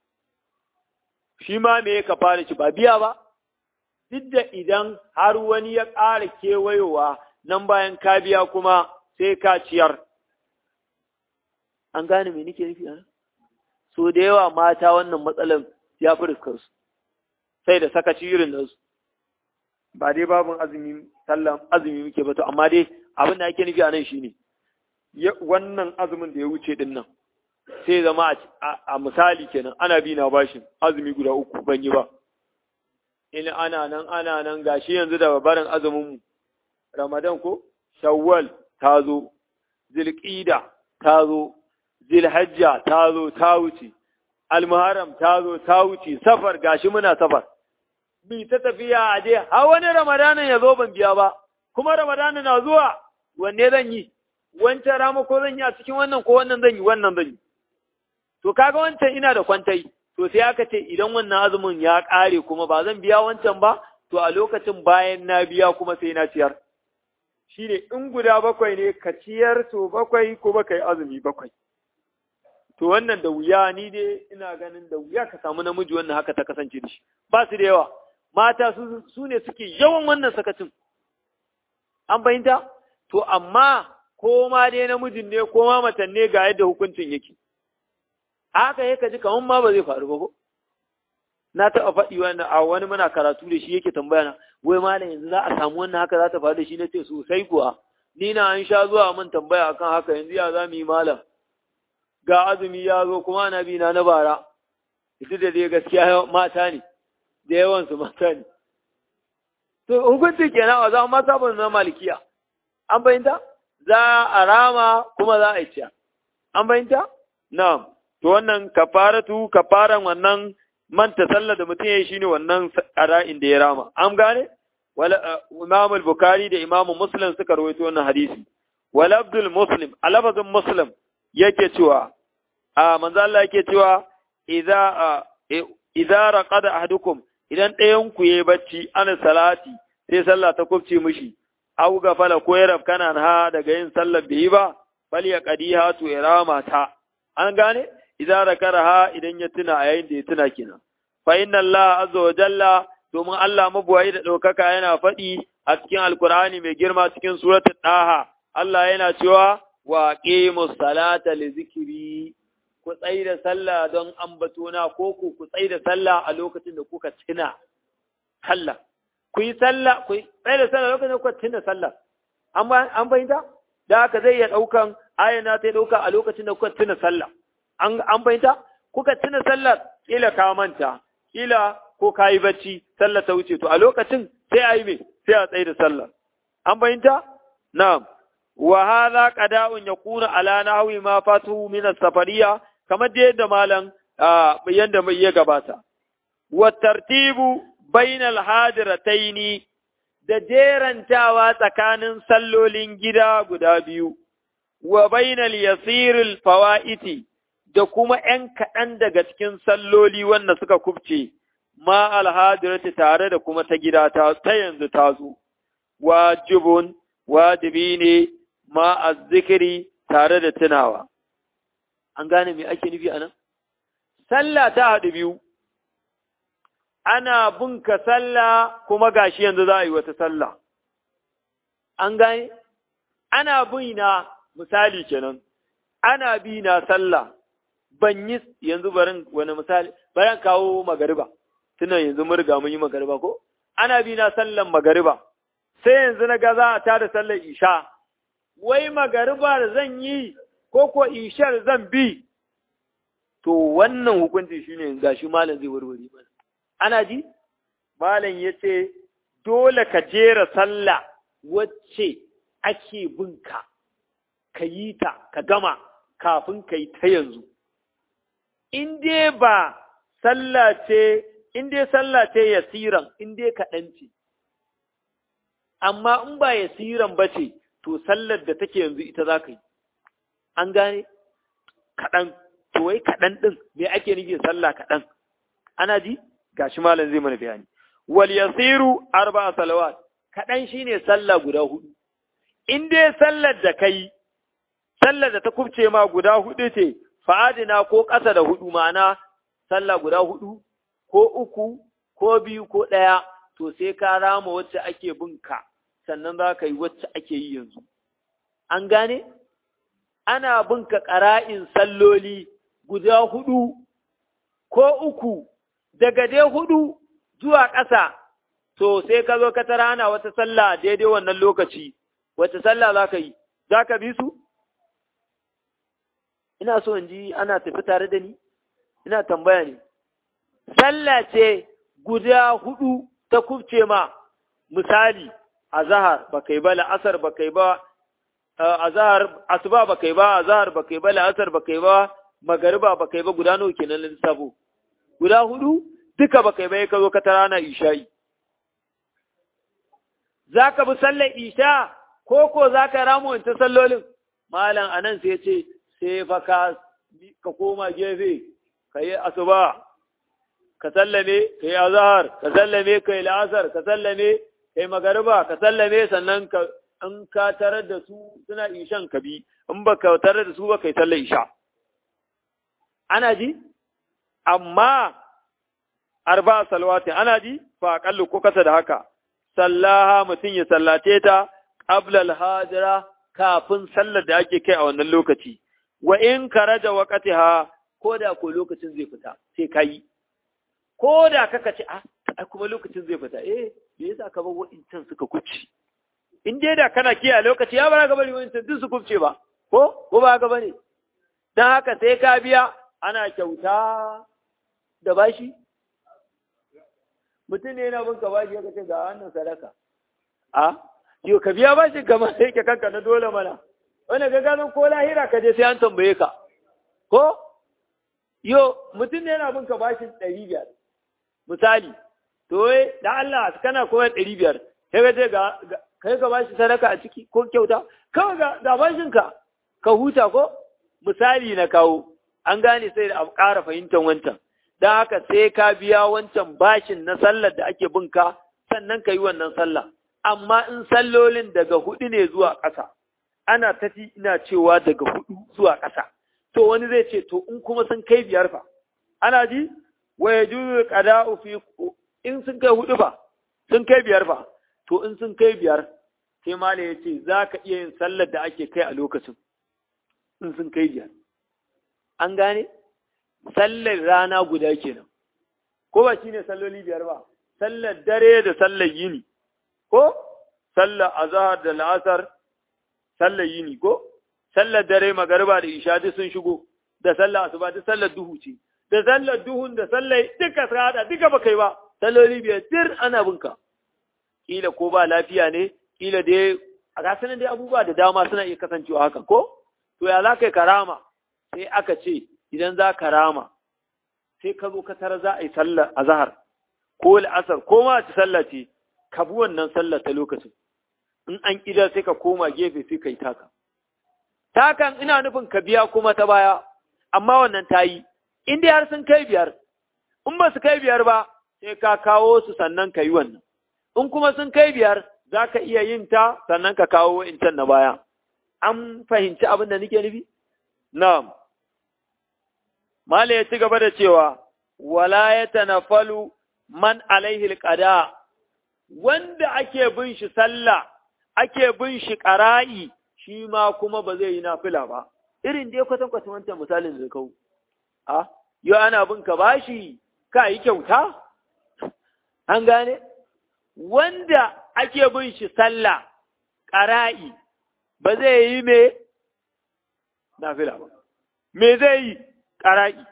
shi ma me ka fara shi ba biya ba duk da idan har wani ya ƙara kewayowa nan bayan ka biya kuma sai ka ciyar an gane me nake nufi ana so da yawa mata wannan matsalan ya fi su sai da sakaci irin nasu ba dai babin azumi sallan azumi muke ba to amma dai abin da ake nufi a nan shine wannan azumin da ya wuce din nan sai zama a misali kenan ana bi na bashin azumi guda uku ban yi ba in ana nan ana nan gashi yanzu da barin azumin mu ramadan ko shawwal ta zo zilqida ta zo zilhajja ta zo ta wuce almuharram ta zo ta wuce safar gashi muna safar bi ta tafiya a je har wani ramadanin ya zo ban biya ba kuma ramadanin na zuwa wanne zan yi wancan rama ko zan yi a cikin wannan ko wannan zan yi wannan zan yi to kaga wancan ina da kwantai to sai aka ce idan wannan azumin ya ƙare kuma ba zan biya wancan ba to a lokacin bayan na biya kuma sai na ciyar shine in guda bakwai ne ka ciyar to bakwai ko baka yi azumi bakwai to wannan da wuya ni dai ina ganin da wuya ka samu namiji wannan haka ta kasance da shi ba su da yawa mata su ne suke yawan wannan sakacin an fahimta to amma ko ma dai namijin ne ko ma matan ne ga yadda hukuncin yake haka yake ji kaman ma ba zai faru ba ko na taɓa faɗi wannan a wani muna karatu da shi yake tambaya na wai malam yanzu za a samu wannan haka za ta faru da shi na ce sosai kuwa ni na an sha zuwa min tambaya akan haka yanzu ya za mu yi malam ga azumi ya zo kuma na bi na na bara ita da dai gaskiya mata ne da yawansu mata ne to hukunci kenan a zama mata ba na malikiya an bayyanta za a rama kuma za a yi ciya an bayyanta na'am to wannan kafaratu kafaran wannan manta sallah da mutum ya yi shine wannan ara'in da ya rama an gane wala imam al-bukhari da imam muslim suka rawaito wannan hadisi wal abdul muslim alafazin muslim yake cewa a manzo Allah yake cewa idza idza raqada ahadukum idan ɗayan ku yayi bacci an salati sai sallah ta kubce mishi aw gafala ko ya rafkana ha daga yin sallar bai yi ba bal ya qadiha to irama ta an gane idza rakaraha idan ya tuna a yayin da ya tuna kenan fa inna Allah azza wa jalla domin Allah mabuwayi da ɗaukaka yana faɗi a cikin Alkur'ani mai girma cikin suratul Ɗaha, Allah yana cewa wa qimus salata li zikri ku tsai da sallah don ambatona ko ku ku tsai da sallah a lokacin da kuka tuna sallah ku yi sallah ku tsai da sallah lokacin da kuka tuna sallah an an fahimta da haka zai iya ɗaukan ayana ta ɗauka a lokacin da kuka tuna sallah an an fahimta kuka tuna sallah kila ka manta kila ko ka yi bacci sallah ta wuce to a lokacin sai a yi me sai a tsaye da sallah an fahimta na'am wa hadha qada'un yakunu ala nahwi ma fatuhu min as-safariya kamar da yadda malam yanda mai ya gabata wa tartibu bainal hadirataini da jerantawa tsakanin sallolin gida guda biyu wa bainal yasiril fawaiti da kuma ‘yan kaɗan daga cikin salloli wanda suka kubce, ma alhadirati tare da kuma ta gida ta yanzu ta zo, wajibun, wajibi ne ma azzikiri tare da tunawa. An gane me ake nufi a nan? Sallah ta haɗu biyu, ana bunka sallah kuma gashi yanzu za a yi wata sallah. An gane? Ana na misali kenan, ana bi na sallah. ban yi yanzu barin wani misali bayan kawo magariba tunan yanzu mun riga mun yi magariba ko ana bi na sallan magariba sai yanzu na ga za a tada sallar isha wai magariba da zan yi ko ko ishar zan bi to wannan hukunci shine gashi malam zai warware mana ana ji malam yace dole ka jera sallah wacce ake binka ka yi ta ka gama kafin ka yi ta yanzu in dai ba sallah ce, in dai sallah ce yasiran, in dai kaɗan ce, amma in ba yasiran ba ce, to sallar da take yanzu ita za ka yi. An gane? Kaɗan, to wai kaɗan ɗin, me ake nufi sallah kaɗan? Ana ji? Gashi malam zai mana bayani. Wal yasiru arba salawat, kaɗan shine sallah guda hudu. In dai sallar da kai, sallar da ta kubce ma guda hudu ce, fa'adina ko ƙasa da hudu ma'ana sallah guda hudu, ko uku, ko biyu, ko ɗaya, to sai ka rama wacce ake binka, sannan za ka yi wacce ake yi yanzu. An gane? Ana binka ƙara'in salloli guda hudu, ko uku, daga dai hudu zuwa ƙasa, to sai ka zo ka tara ana wata sallah daidai wannan lokaci, wacce sallah za ka yi, za ka bi su? ina so in ji ana tafi tare da ni ina tambaya ne sallah ce guda hudu ta kubce ma misali azhar bakai ba la'asar bakai ba azhar asuba bakai ba azhar bakai ba la'asar bakai ba magariba bakai ba guda nawa kenan lissafo guda hudu duka bakai ba ka zo ka tara na isha'i zaka bi sallar isha ko ko zaka ramu wancan sallolin malam anan sai ya ce sai fa ka ka koma gefe ka yi asuba ka sallame ka yi azahar ka sallame ka yi la'asar ka sallame ka yi magariba ka sallame sannan ka in ka tarar da su suna ishan ka bi in ba ka tarar da su ba ka yi sallar isha ana ji amma arba salwati ana ji fa aƙallu ko kasa da haka sallaha mutum ya sallace ta qabla al-hajira kafin sallar da ake kai a wannan lokaci wa in karaja waqtiha ko da ko lokacin zai fita sai kai ko da kaka ce a kuma lokacin zai fita eh me yasa ka bar wa'incan suka kuce in dai da kana kiyaye lokaci ya bara ga bari wa'incan duk su kuce ba ko ko ba ga bane dan haka sai ka biya ana kyauta da bashi mutum ne yana bin ka bashi ya ce ga wannan sadaka a yau ka biya bashi kamar sai ke kanka na dole mana wanda ga ganin ko lahira ka je sai an tambaye ka ko yo mutum ne yana bin ka bashin ɗari biyar misali to da Allah kana koyar ɗari biyar sai ka je ga kai ka bashi sadaka a ciki ko kyauta kawai ga da bashin ka ka huta ko misali na kawo an gane sai da ƙara fahimtar wancan don haka sai ka biya wancan bashin na sallar da ake bin ka sannan ka yi wannan sallah amma in sallolin daga hudu ne zuwa ƙasa ana tafi ina cewa daga hudu zuwa ƙasa to wani zai ce to in kuma sun kai biyar fa ana ji wa yajuzu qada'u fi in sun kai hudu fa sun kai biyar fa to in sun kai biyar sai malai ya ce za ka iya yin sallar da ake kai a lokacin in sun kai biyar an gane sallar rana guda kenan ko ba shine salloli biyar ba sallar dare da sallar yini ko sallar azhar da la'asar sallar yini ko sallar dare magariba da isha duk sun shigo da sallar asuba duk sallar duhu ce da sallar duhun da sallar duka sada duka ba kai ba salloli biyar dir ana binka kila ko ba lafiya ne kila dai a gasanin dai abubuwa da dama suna iya kasancewa haka ko to ya za ka yi karama sai aka ce idan za ka rama sai ka zo ka tara za a yi sallar azhar ko la'asar ko ma ta sallah ce ka bi wannan sallar ta lokacin in an kidar sai ka koma gefe sai ka yi taka takan ina nufin ka biya kuma ta baya amma wannan ta yi in dai har sun kai biyar in ba su kai biyar ba sai ka kawo su sannan ka yi wannan in kuma sun kai biyar za ka iya yin ta sannan ka kawo wa'incan na baya an fahimci abin da nake nufi na'am Mala ya ci gaba da cewa, wala ya tanafalu man alaihi alqada wanda ake bin shi sallah, ake bin shi ƙara'i, shi ma kuma ba zai yi nafila ba. Irin dai kwatan kwatan wancan misalin da kau. A, yau ana bin ka bashi, ka yi kyauta? An gane? Wanda ake bin shi sallah, ƙara'i, ba zai yi me? Nafila ba. Me zai yi? ƙara'i.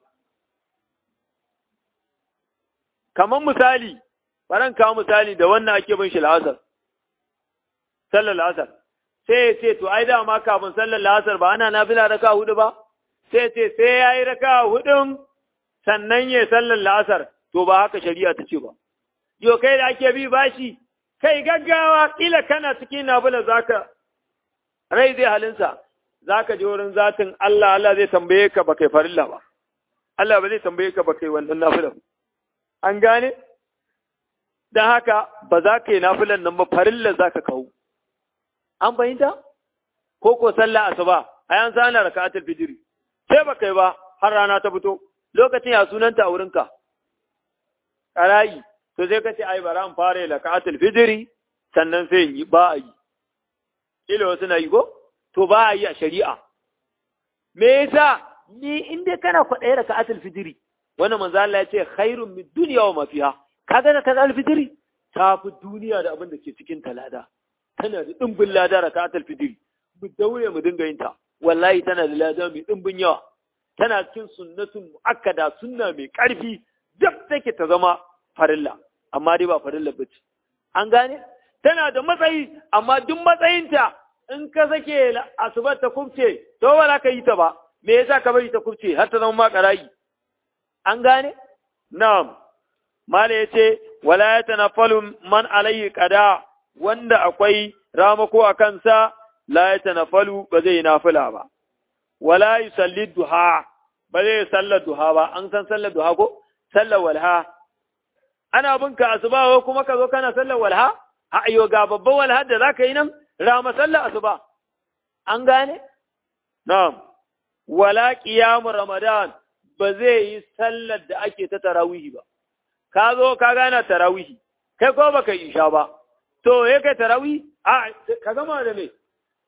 Kamar misali, baran kawo misali da wannan ake bin shi la'asar, sallar la'asar, sai ya ce, To, ai dama kafin sallar la'asar ba ana nafila raka hudu ba, sai ce, sai ya yi raka hudun sannan ya sallar la'asar, to ba haka shari'a ta ce ba. Yo, kai da ake bi bashi, kai gaggawa, ƙila kana cikin nafila zaka, rai zai halinsa, za ka je wurin zatin Allah, Allah zai tambaye ka ba kai farilla ba, Allah ba zai tambaye ka ba kai wannan nafilan. An gane? Don haka ba za ka yi nafilan nan ba farilla za ka kawo. An fahimta? Ko ko sallah asuba, a yan sana raka'atul fijiri. Sai ba kai ba har rana ta fito, lokacin ya sunanta a wurinka. Ƙarayi, to sai ka ce ai bara an fara raka'atul fijiri sannan sai yi ba a yi. Ilo wasu na yi ko? to ba a yi a shari'a. Me yasa ni in dai kana kwaɗayi raka atul fitiri, wannan manzo Allah ya ce khairun min dunya wa mafiha. Kaga raka atul fitiri ta fi duniya da abin da ke cikin talada. Tana da dimbin lada raka atul fitiri. Mu daure mu dinga yin ta. Wallahi tana da lada mai dimbin yawa. Tana cikin sunnatun muakkada sunna mai ƙarfi duk take ta zama farilla amma dai ba farilla bace. An gane? Tana da matsayi amma duk matsayinta in ka sake asubar ta kubce, to ba ka yi ta ba, me yasa ka bari ta kubce har ta zama ma ƙarayi. An gane? Na'am, Mala ya ce, wala ya tanafalu man alayhi qada wanda akwai ramako a kansa, la ya tanafalu ba zai yi nafila ba. Wala yi salli duha, ba zai sallar duha ba, an san sallar duha ko? Sallar walha. Ana binka asuba kuma ka zo kana sallar walha? A ayo ga babban walha da za ka yi nan? rama sallar asuba an gane na'am wala qiyamu ramadan ba zai yi sallar da ake ta tarawihi ba ka zo ka gana tarawihi kai ko baka isha ba to ya kai tarawih a ka gama da me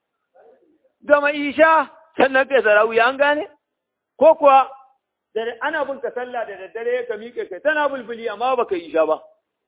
gama isha sannan kai tarawih an gane ko kuwa da ana bin ka sallah da daddare ka miƙe kai tana bulbuli amma baka isha ba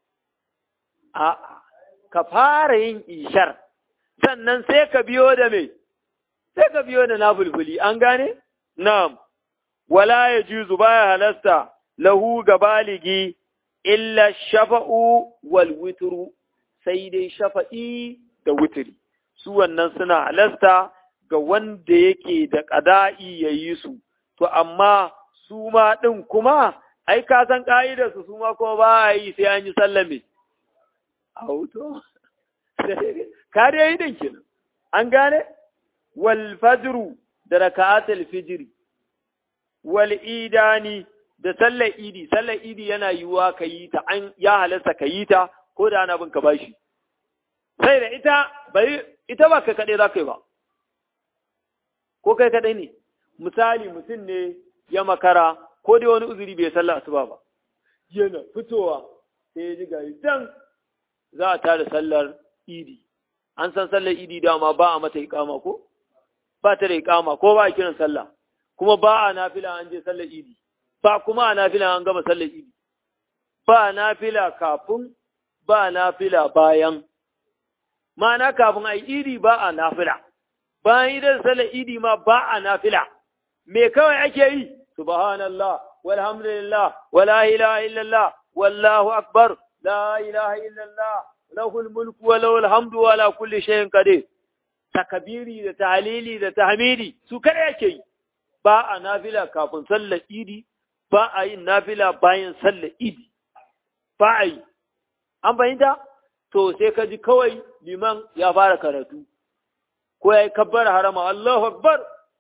a ka fara yin ishar sannan sai ka biyo da me, sai ka biyo da nafulfuli, an gane? Na'am, wala ya juzu baya halasta lahu ga baligi illa shafa'u wal witru sai dai shafa'i da witri. Su wannan suna halasta ga wanda yake da ƙada'i ya yi su, to amma su ma ɗin kuma, ai, ka san ƙa'idarsu su ma kuma ba a yi sai an yi sallame. Auto. ka dai yi din kenan an gane wal fajru da raka'atul fijri wal idani da sallar idi sallar idi yana yiwuwa ka yi ta an ya halarta ka yi ta ko da ana bin ka bashi sai da ita bai ita ba ka kaɗai za ka yi ba ko kai kaɗai ne misali mutum ne ya makara ko dai wani uzuri bai sallah asuba ba yana fitowa sai ya ji gari dan za a tada sallar idi an san sallar idi dama ba a mata iqama ko ba ta da iqama ko ba a kiran sallah kuma ba a nafila an je sallar idi ba kuma a nafila an gama sallar idi ba nafila kafin ba nafila bayan ma'ana kafin a idi ba a nafila bayan idan sallar idi ma ba a nafila me kawai ake yi subhanallah walhamdulillah wala ilaha illallah wallahu akbar la ilaha illallah lahul mulku wa lahul hamdu wa ala kulli shay'in qadir takabiri da tahlili da tahmidi su kada yake yi ba a nafila kafin sallar idi ba a yin nafila bayan sallar idi ba a yi an fahimta to sai ka ji kawai liman ya fara karatu ko ya yi kabbar harama Allahu akbar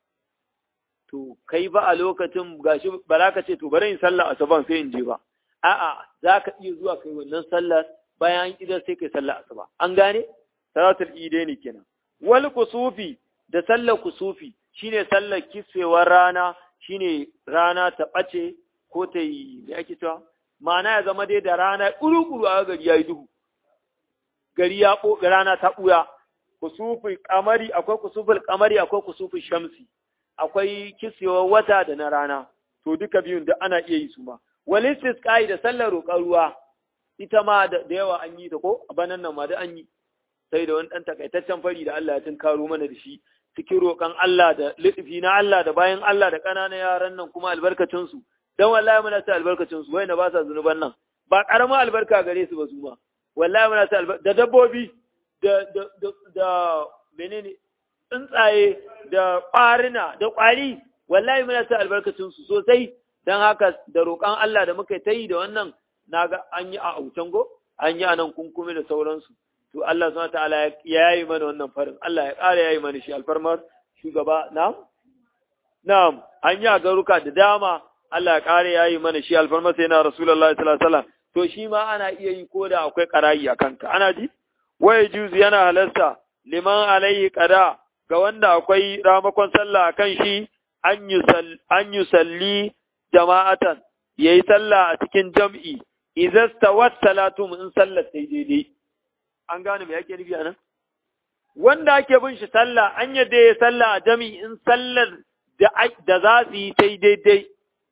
to kai ba a lokacin gashi ba za ka ce to bari in sallah asuban sai in je ba a'a za ka iya zuwa kai wannan sallar bayan idan sai kai sallar asuba an gane salatul ide ne kenan wal kusufi da sallar kusufi shine sallar kiswewar rana shine rana ta bace ko ta yi me ake cewa ma'ana ya zama dai da rana kuru-kuru a gari ya yi duhu gari ya rana ta ɓuya kusufin kamari akwai kusufin kamari akwai kusufin shamsi akwai kisewar wata da na rana to duka biyun da ana iya yi su ma walistis kai da sallar roƙar ruwa ita ma da yawa an yi ta ko a banan nan ma da an yi sai da wani ɗan takaitaccen fari da Allah ya tunkaro mana da shi cikin roƙon Allah da liɗifi na Allah da bayan Allah da ƙananan yaran nan kuma albarkacinsu don wallahi muna sa albarkacinsu wai na ba sa zunuban nan ba ƙaramin albarka gare su ba su ma wallahi muna sa albarka da dabbobi da da da da menene tsuntsaye da ƙwarina da ƙwari wallahi muna sa albarkacinsu sosai don haka da roƙon Allah da muka ta yi da wannan naga an yi a autango an yi a nan kunkumi da sauransu to Allah subhanahu ta'ala ya yi mana wannan farin Allah ya ƙara yayi mana shi alfarmar shugaba na'am na'am an yi a garuka da dama Allah ya ƙara yayi mana shi alfarmar sai na Rasulullahi sallallahu alaihi wasallam to shi ma ana iya yi ko da akwai ƙarayi a kanka ana ji waye juzu yana halasta liman alaihi qada ga wanda akwai ramakon sallah akan shi an yi salli jama'atan yayi sallah a cikin jam'i idza stawat salatum in sallar sai daidai an gane me yake nufi anan wanda ake bin shi sallah an yadda ya sallah a jami in sallar da za su yi sai daidai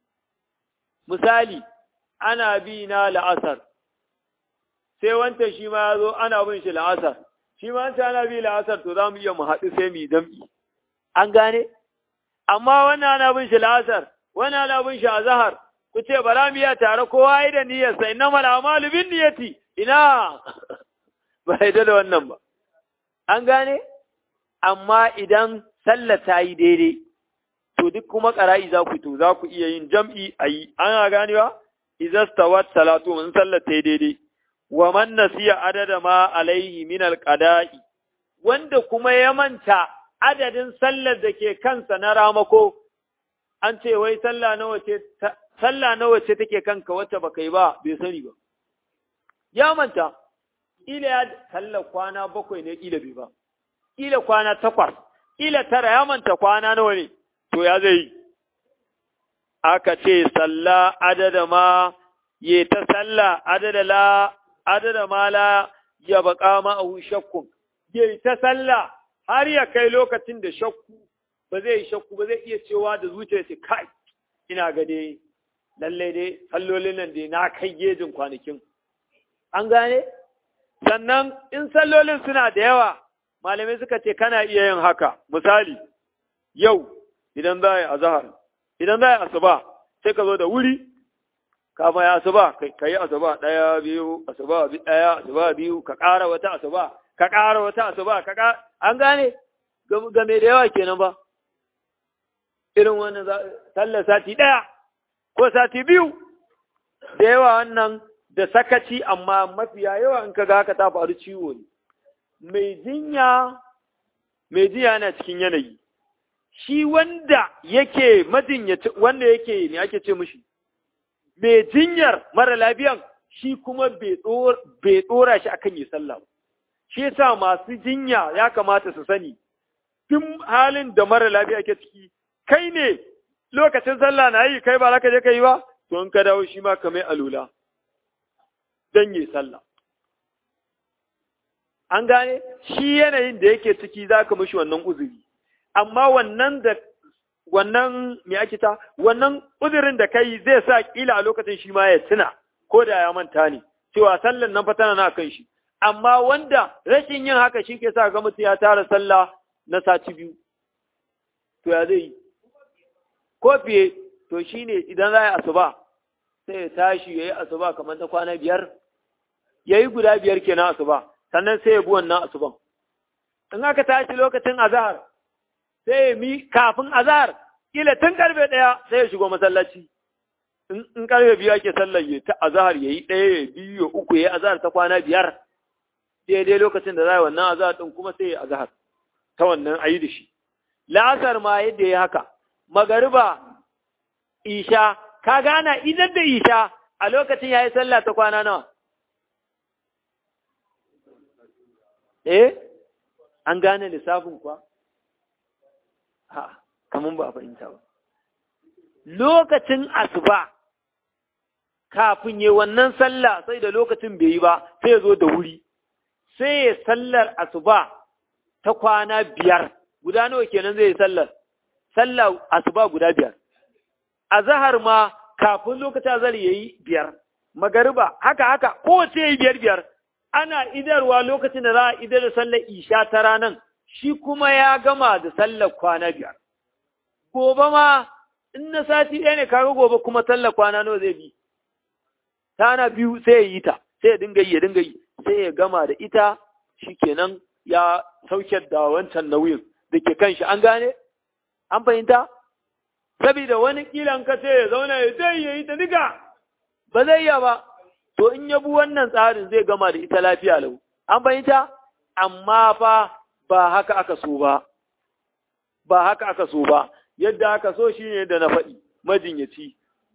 misali ana bi na la'asar sai wanta shi ma ya zo ana bin shi la'asar shi ma wanta ana bi la'asar to za mu iya mu haɗu sai mu yi jam'i an gane amma wannan ana bin shi la'asar wannan ana bin shi a zahar ku ce bara mu iya tare kowa yi da niyyarsa inna mal amalu bin niyyati ina ba yadda da wannan ba. An gane? Amma idan sallah ta yi daidai, to duk kuma ƙara'i za ku to za ku iya yin jam'i a yi, ana ganewa? Izastawat salatu in sallah ta yi daidai, wa man nasiya adada ma alaihi min alƙada'i, wanda kuma ya manta adadin sallar da ke kansa na ramako, an ce wai sallah nawa ce sallah nawa ce take kanka wacce baka yi ba bai sani ba. Ya manta, ila ya sallar kwana bakwai ne ila bai ba, ila kwana takwas, ila tara ya manta kwana nawa ne, to ya zai aka ce salla adada ma ye ta salla adada la adada ma la ya baka ma a shakkun, ye ta salla har ya kai lokacin da shakku ba zai yi shakku ba zai iya cewa da zuciya ce kai ina ga dai lalle dai sallolin nan dai na kai gejin kwanakin. An gane? sannan in sallolin suna da yawa malamai suka ce kana iya yin haka misali yau idan za a yi azahar idan za a yi asuba sai ka zo da wuri kama ya asuba ka yi asuba ɗaya biyu asuba ɗaya asuba biyu ka ƙara wata asuba ka ƙara wata asuba ka ƙara an gane game da yawa kenan ba irin wannan sallar sati ɗaya ko sati biyu da yawa wannan da sakaci amma mafiya yawa in kaga haka ta faru ciwo ne mai jinya mai jinya yana cikin yanayi shi wanda yake majinyaci wanda yake ne ake ce mishi mai jinyar mara lafiyan shi kuma bai dora shi akan yi sallah shi yasa masu jinya ya kamata su sani tun halin da mara lafiya ke ciki kai ne lokacin sallah na yi kai ba za ka je ka yi ba to in ka dawo shi ma ka mai alula don yi sallah an gane shi yanayin da yake ciki za ka mishi wannan uzuri amma wannan da wannan me ake ta wannan uzurin da kai zai sa kila a lokacin shi ma ya tuna ko da ya manta ne cewa sallan nan fa tana na kan shi amma wanda rashin yin haka shi ke sa ga mutum ya tara sallah na sati biyu to ya zai yi ko fiye to shine idan za a yi asuba sai ya tashi ya yi asuba kamar ta kwana biyar ya yi guda biyar kenan asuba sannan sai ya bi wannan asuban in aka tashi lokacin azahar sai ya mi kafin azahar kila tun karfe ɗaya sai ya shigo masallaci in karfe biyu ake sallar ya ta azahar ya yi ɗaya ya biyu ya uku ya yi azahar ta kwana biyar daidai lokacin da za a yi wannan azahar ɗin kuma sai ya azahar ta wannan ayi da shi la'asar ma yadda ya haka magariba isha ka gana idan da isha a lokacin ya yi sallah ta kwana nawa eh an gane lissafin kuwa ha kamun ba a fahimta ba lokacin asuba kafin yi wannan sallah sai da lokacin bai yi ba sai ya zo da wuri sai ya sallar asuba ta kwana biyar guda nawa kenan zai yi sallar sallar asuba guda biyar azahar ma kafin lokacin azhar yayi biyar magariba haka haka kowace yayi biyar biyar ana idarwa lokacin da za a idar da sallar isha ta ranan shi kuma ya gama da sallar kwana biyar gobe ma in na sati ɗaya ne kaga gobe kuma sallar kwana nawa zai bi tana biyu sai ya yi ta sai ya dinga yi ya dinga yi sai ya gama da ita shikenan ya sauke da wancan nauyin da ke kan shi an gane an fahimta saboda wani kilan ka sai ya zauna ya zai ya yi ta diga ba zai iya ba to in ya bi wannan tsarin zai gama da ita lafiya lau an fahimta amma fa ba haka aka so ba ba haka aka so ba yadda aka so shine da na faɗi majinyaci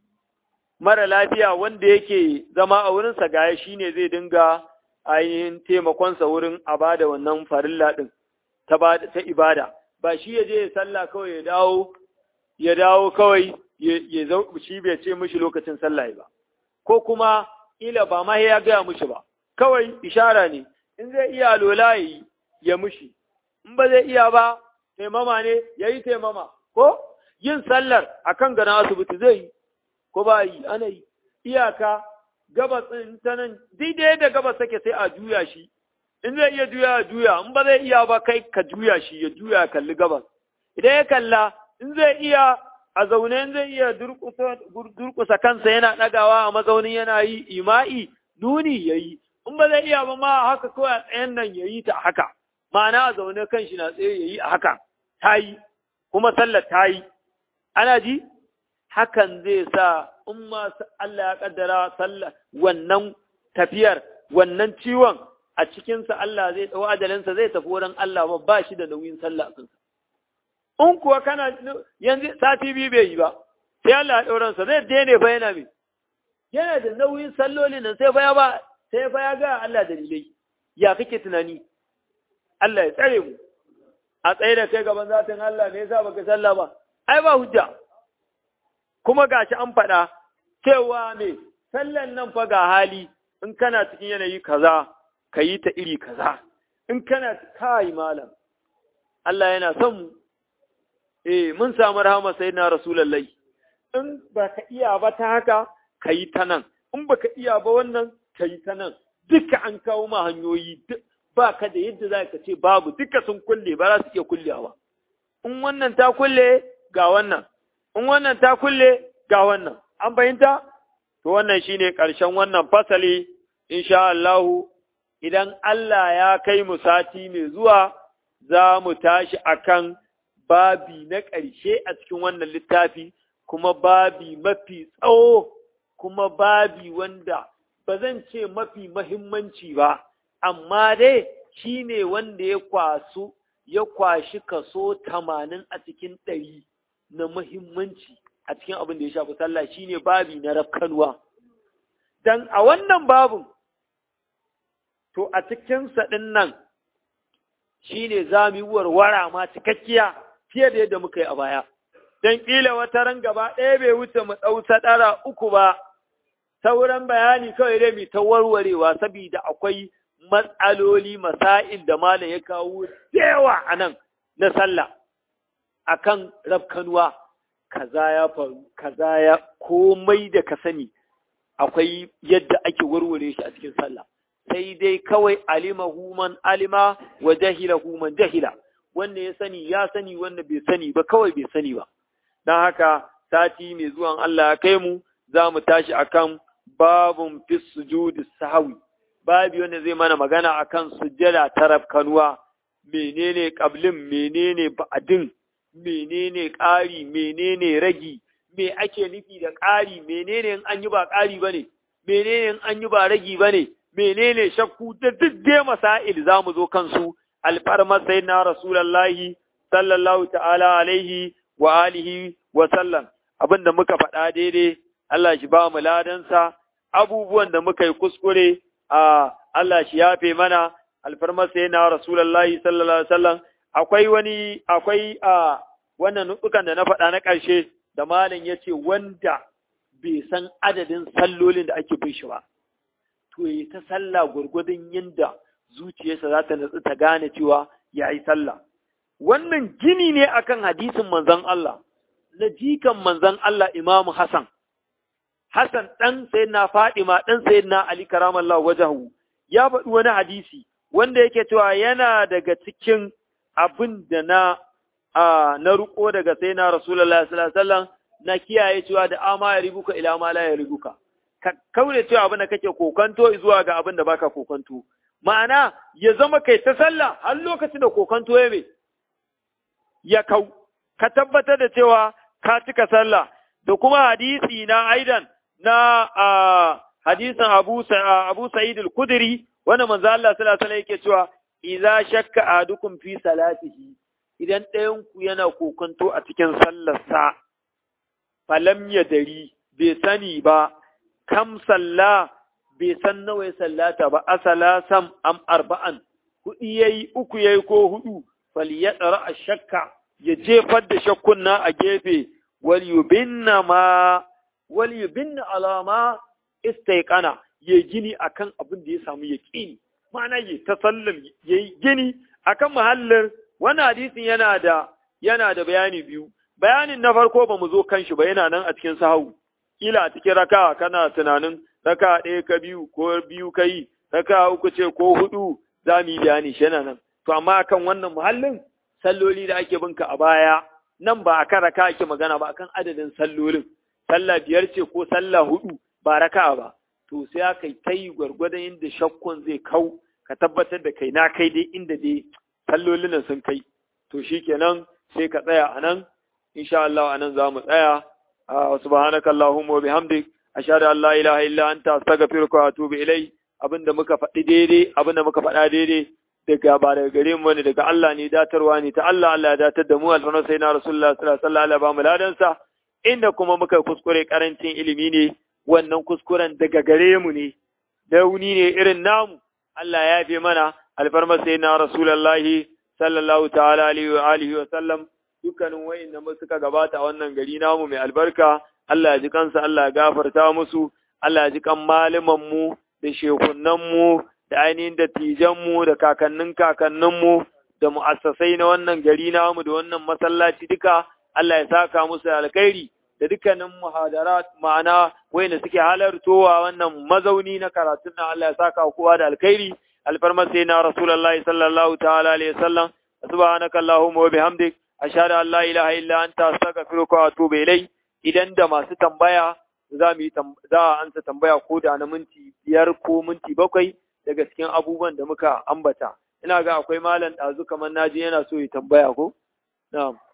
mara lafiya wanda yake zama a wurinsa gaya shine zai dinga ainihin taimakonsa wurin a bada wannan farilla ɗin ta ibada ba shi ya je ya sallah kawai ya dawo ya dawo kawai ya zau shi bai ce mishi lokacin sallah ba ko kuma ila ba ma ya gaya mishi ba kawai ishara ne in zai iya lola ya yi ya mishi in ba zai iya ba taimama ne ya yi taimama ko yin sallar akan gana asibiti zai yi ko ba yi ana yi iyaka gabas ɗin ta nan daidai da gabas take sai a juya shi in zai iya juya ya juya in ba zai iya ba kai ka juya shi ya juya ya kalli gabas idan ya kalla in zai iya a zaune in zai iya durkusa kansa yana ɗagawa a mazaunin yana yi ima'i nuni ya yi in ba zai iya ba ma haka kawai a tsayen nan ya yi ta haka ma'ana a zaune kan shi na tsaye ya yi a haka ta yi kuma sallar ta yi ana ji hakan zai sa in ma Allah ya kaddara sallah wannan tafiyar wannan ciwon a cikinsa Allah zai ɗau ajalinsa zai tafi wurin Allah ba ba shi da nauyin sallah kansa. In kuwa kana yanzu sati biyu bai yi ba, sai Allah ya ɗauransa zai daina fa yana mai. Yana da nauyin salloli nan sai fa ba sai fa ya ga Allah dalilai. Ya kake tunani? Allah ya tsare mu. A tsaye da kai gaban zatin Allah me yasa baka sallah ba? Ai ba hujja. Kuma gashi an faɗa cewa me sallan nan fa ga hali in kana cikin yanayi kaza ka yi ta iri kaza in kana kai malam Allah yana son mu eh mun samu rahama sai na rasulullahi in baka iya ba ta haka ka yi ta nan in baka iya ba wannan ka yi ta nan duka an kawo ma hanyoyi ba ka da yadda za ka ce babu duka sun kulle ba za su iya kullewa in wannan ta kulle ga wannan in wannan ta kulle ga wannan an fahimta to wannan shine ƙarshen wannan fasali insha Allahu idan Allah ya kai mu sati mai zuwa za mu tashi akan babi na ƙarshe a cikin wannan littafi kuma babi mafi tsawo kuma babi wanda ba zan ce mafi mahimmanci ba amma dai shi ne wanda ya kwasu ya kwashi kaso tamanin a cikin ɗari na mahimmanci a cikin abin da ya shafi sallah shine babi na rafkanuwa dan a wannan babin to a cikinsa ɗin nan shi ne za mu yi warwara ma cikakkiya fiye da yadda muka yi a baya. don ƙila wata ran gaba ɗaya bai wuce mu ɗau saɗara uku ba, sauran bayani kawai dai mai ta warwarewa saboda akwai matsaloli masa'il da malam ya kawo yawa a nan na sallah akan rafkanuwa kaza ya faru kaza ya komai da ka sani akwai yadda ake warware shi a cikin sallah sai dai kawai alima human alima wa jahila human jahila wanda ya sani ya sani wanda bai sani ba kawai bai sani ba don haka sati mai zuwan Allah ya kai mu za mu tashi akan babun fi sujudi sahwi babi wanda zai mana magana akan sujjada ta rafkanuwa menene qablin menene ba'din menene ƙari menene ragi me ake nufi da ƙari menene in an yi ba ƙari bane menene in an yi ba ragi bane menene shakku da duk dai masail za mu zo kansu alfarmar sayyidina rasulullahi sallallahu ta'ala alaihi wa alihi wa sallam abinda muka faɗa daidai Allah shi ba mu ladansa abubuwan da muka yi kuskure a Allah shi yafe mana alfarmar sayyidina rasulullahi sallallahu alaihi wa sallam akwai wani akwai a wannan nutukan da na faɗa na ƙarshe da malam ya ce wanda bai san adadin sallolin da ake bin shi ba to yi ta sallah gwargwadon yadda zuciyarsa za ta natsu ta gane cewa ya yi sallah wannan gini ne akan hadisin manzon Allah na jikan manzon Allah Imamu Hassan Hassan ɗan sayyidina Fadima ɗan sayyidina Ali karamallahu wajahu ya faɗi wani hadisi wanda yake cewa yana daga cikin abin da na na riko daga sai na Rasulullah sallallahu alaihi wasallam na kiyaye cewa da ama ya ribuka ila ma la ya ribuka ka kaure cewa abin da kake kokanto zuwa ga abin da baka kokanto ma'ana ya zama kai ta sallah har lokacin da kokanto ya me ya kau ka tabbatar da cewa ka cika sallah da kuma hadisi na aidan na hadisin Abu Abu Sa'id al-Khudri wanda manzo Allah sallallahu alaihi wasallam yake cewa idza shakka ahadukum fi salatihi idan ɗayan ku yana kokonto a cikin sallarsa falam ya dari bai sani ba kam salla bai san nawa ya sallata ba asala sam am arba'an hudi yayi uku yayi ko hudu falyadra ashakka ya jefar da shakkun na a gefe wal yubinna ma wal yubinna alama istaiqana ya gini akan abin da ya samu yaqini ma'ana ya tasallam yayi gini akan mahallin wannan hadisin yana da yana da bayani biyu bayanin na farko ba mu zo kan shi ba yana nan a cikin sahawu kila a cikin raka kana tunanin raka ɗaya ka biyu ko biyu ka yi raka uku ce ko hudu za mu yi bayani shi yana nan to amma akan wannan muhallin salloli da ake binka a baya nan ba akan raka ake magana ba akan adadin sallolin sallah biyar ce ko sallah hudu ba raka ba to sai aka yi ta yi gwargwadon inda shakkun zai kau ka tabbatar da kai na kai dai inda dai sallolin nan sun kai to shikenan sai ka tsaya a nan insha Allah a nan za mu tsaya subhanaka allahumma wa bihamdik ashhadu an la ilaha illa anta astaghfiruka wa atubu ilai abinda muka faɗi daidai abinda muka faɗa daidai daga ba daga gare mu ne daga Allah ne datarwa ne ta Allah Allah ya datar da mu alfanu sai na rasulullah sallallahu alaihi wasallam ba mu ladansa inda kuma muka kuskure karancin ilimi ne wannan kuskuren daga gare mu ne dauni ne irin namu Allah ya fi mana alfarma sai na rasulullahi sallallahu ta'ala alaihi wa alihi wa sallam dukkanin wa'inda suka gabata a wannan gari namu mai albarka Allah ya ji kansa Allah ya gafarta musu Allah ya ji kan malaman mu da shekunan mu da ainihin dattijan mu da kakannin kakannin mu da mu'assasai na wannan gari namu da wannan masallaci duka Allah ya saka musu alkhairi da dukkanin muhadarat ma'ana wayanda suke halartowa wannan mazauni na karatun nan Allah ya saka kowa da alkhairi alfarma sai na rasulullahi sallallahu ta'ala alaihi wasallam subhanaka allahumma wa bihamdik ashhadu an la ilaha illa anta astaghfiruka wa atubu ilai idan da masu tambaya za mu yi za a ansa tambaya ko da na minti biyar ko minti bakwai daga cikin abubuwan da muka ambata ina ga akwai malam ɗazu kamar naji yana so ya tambaya ko na'am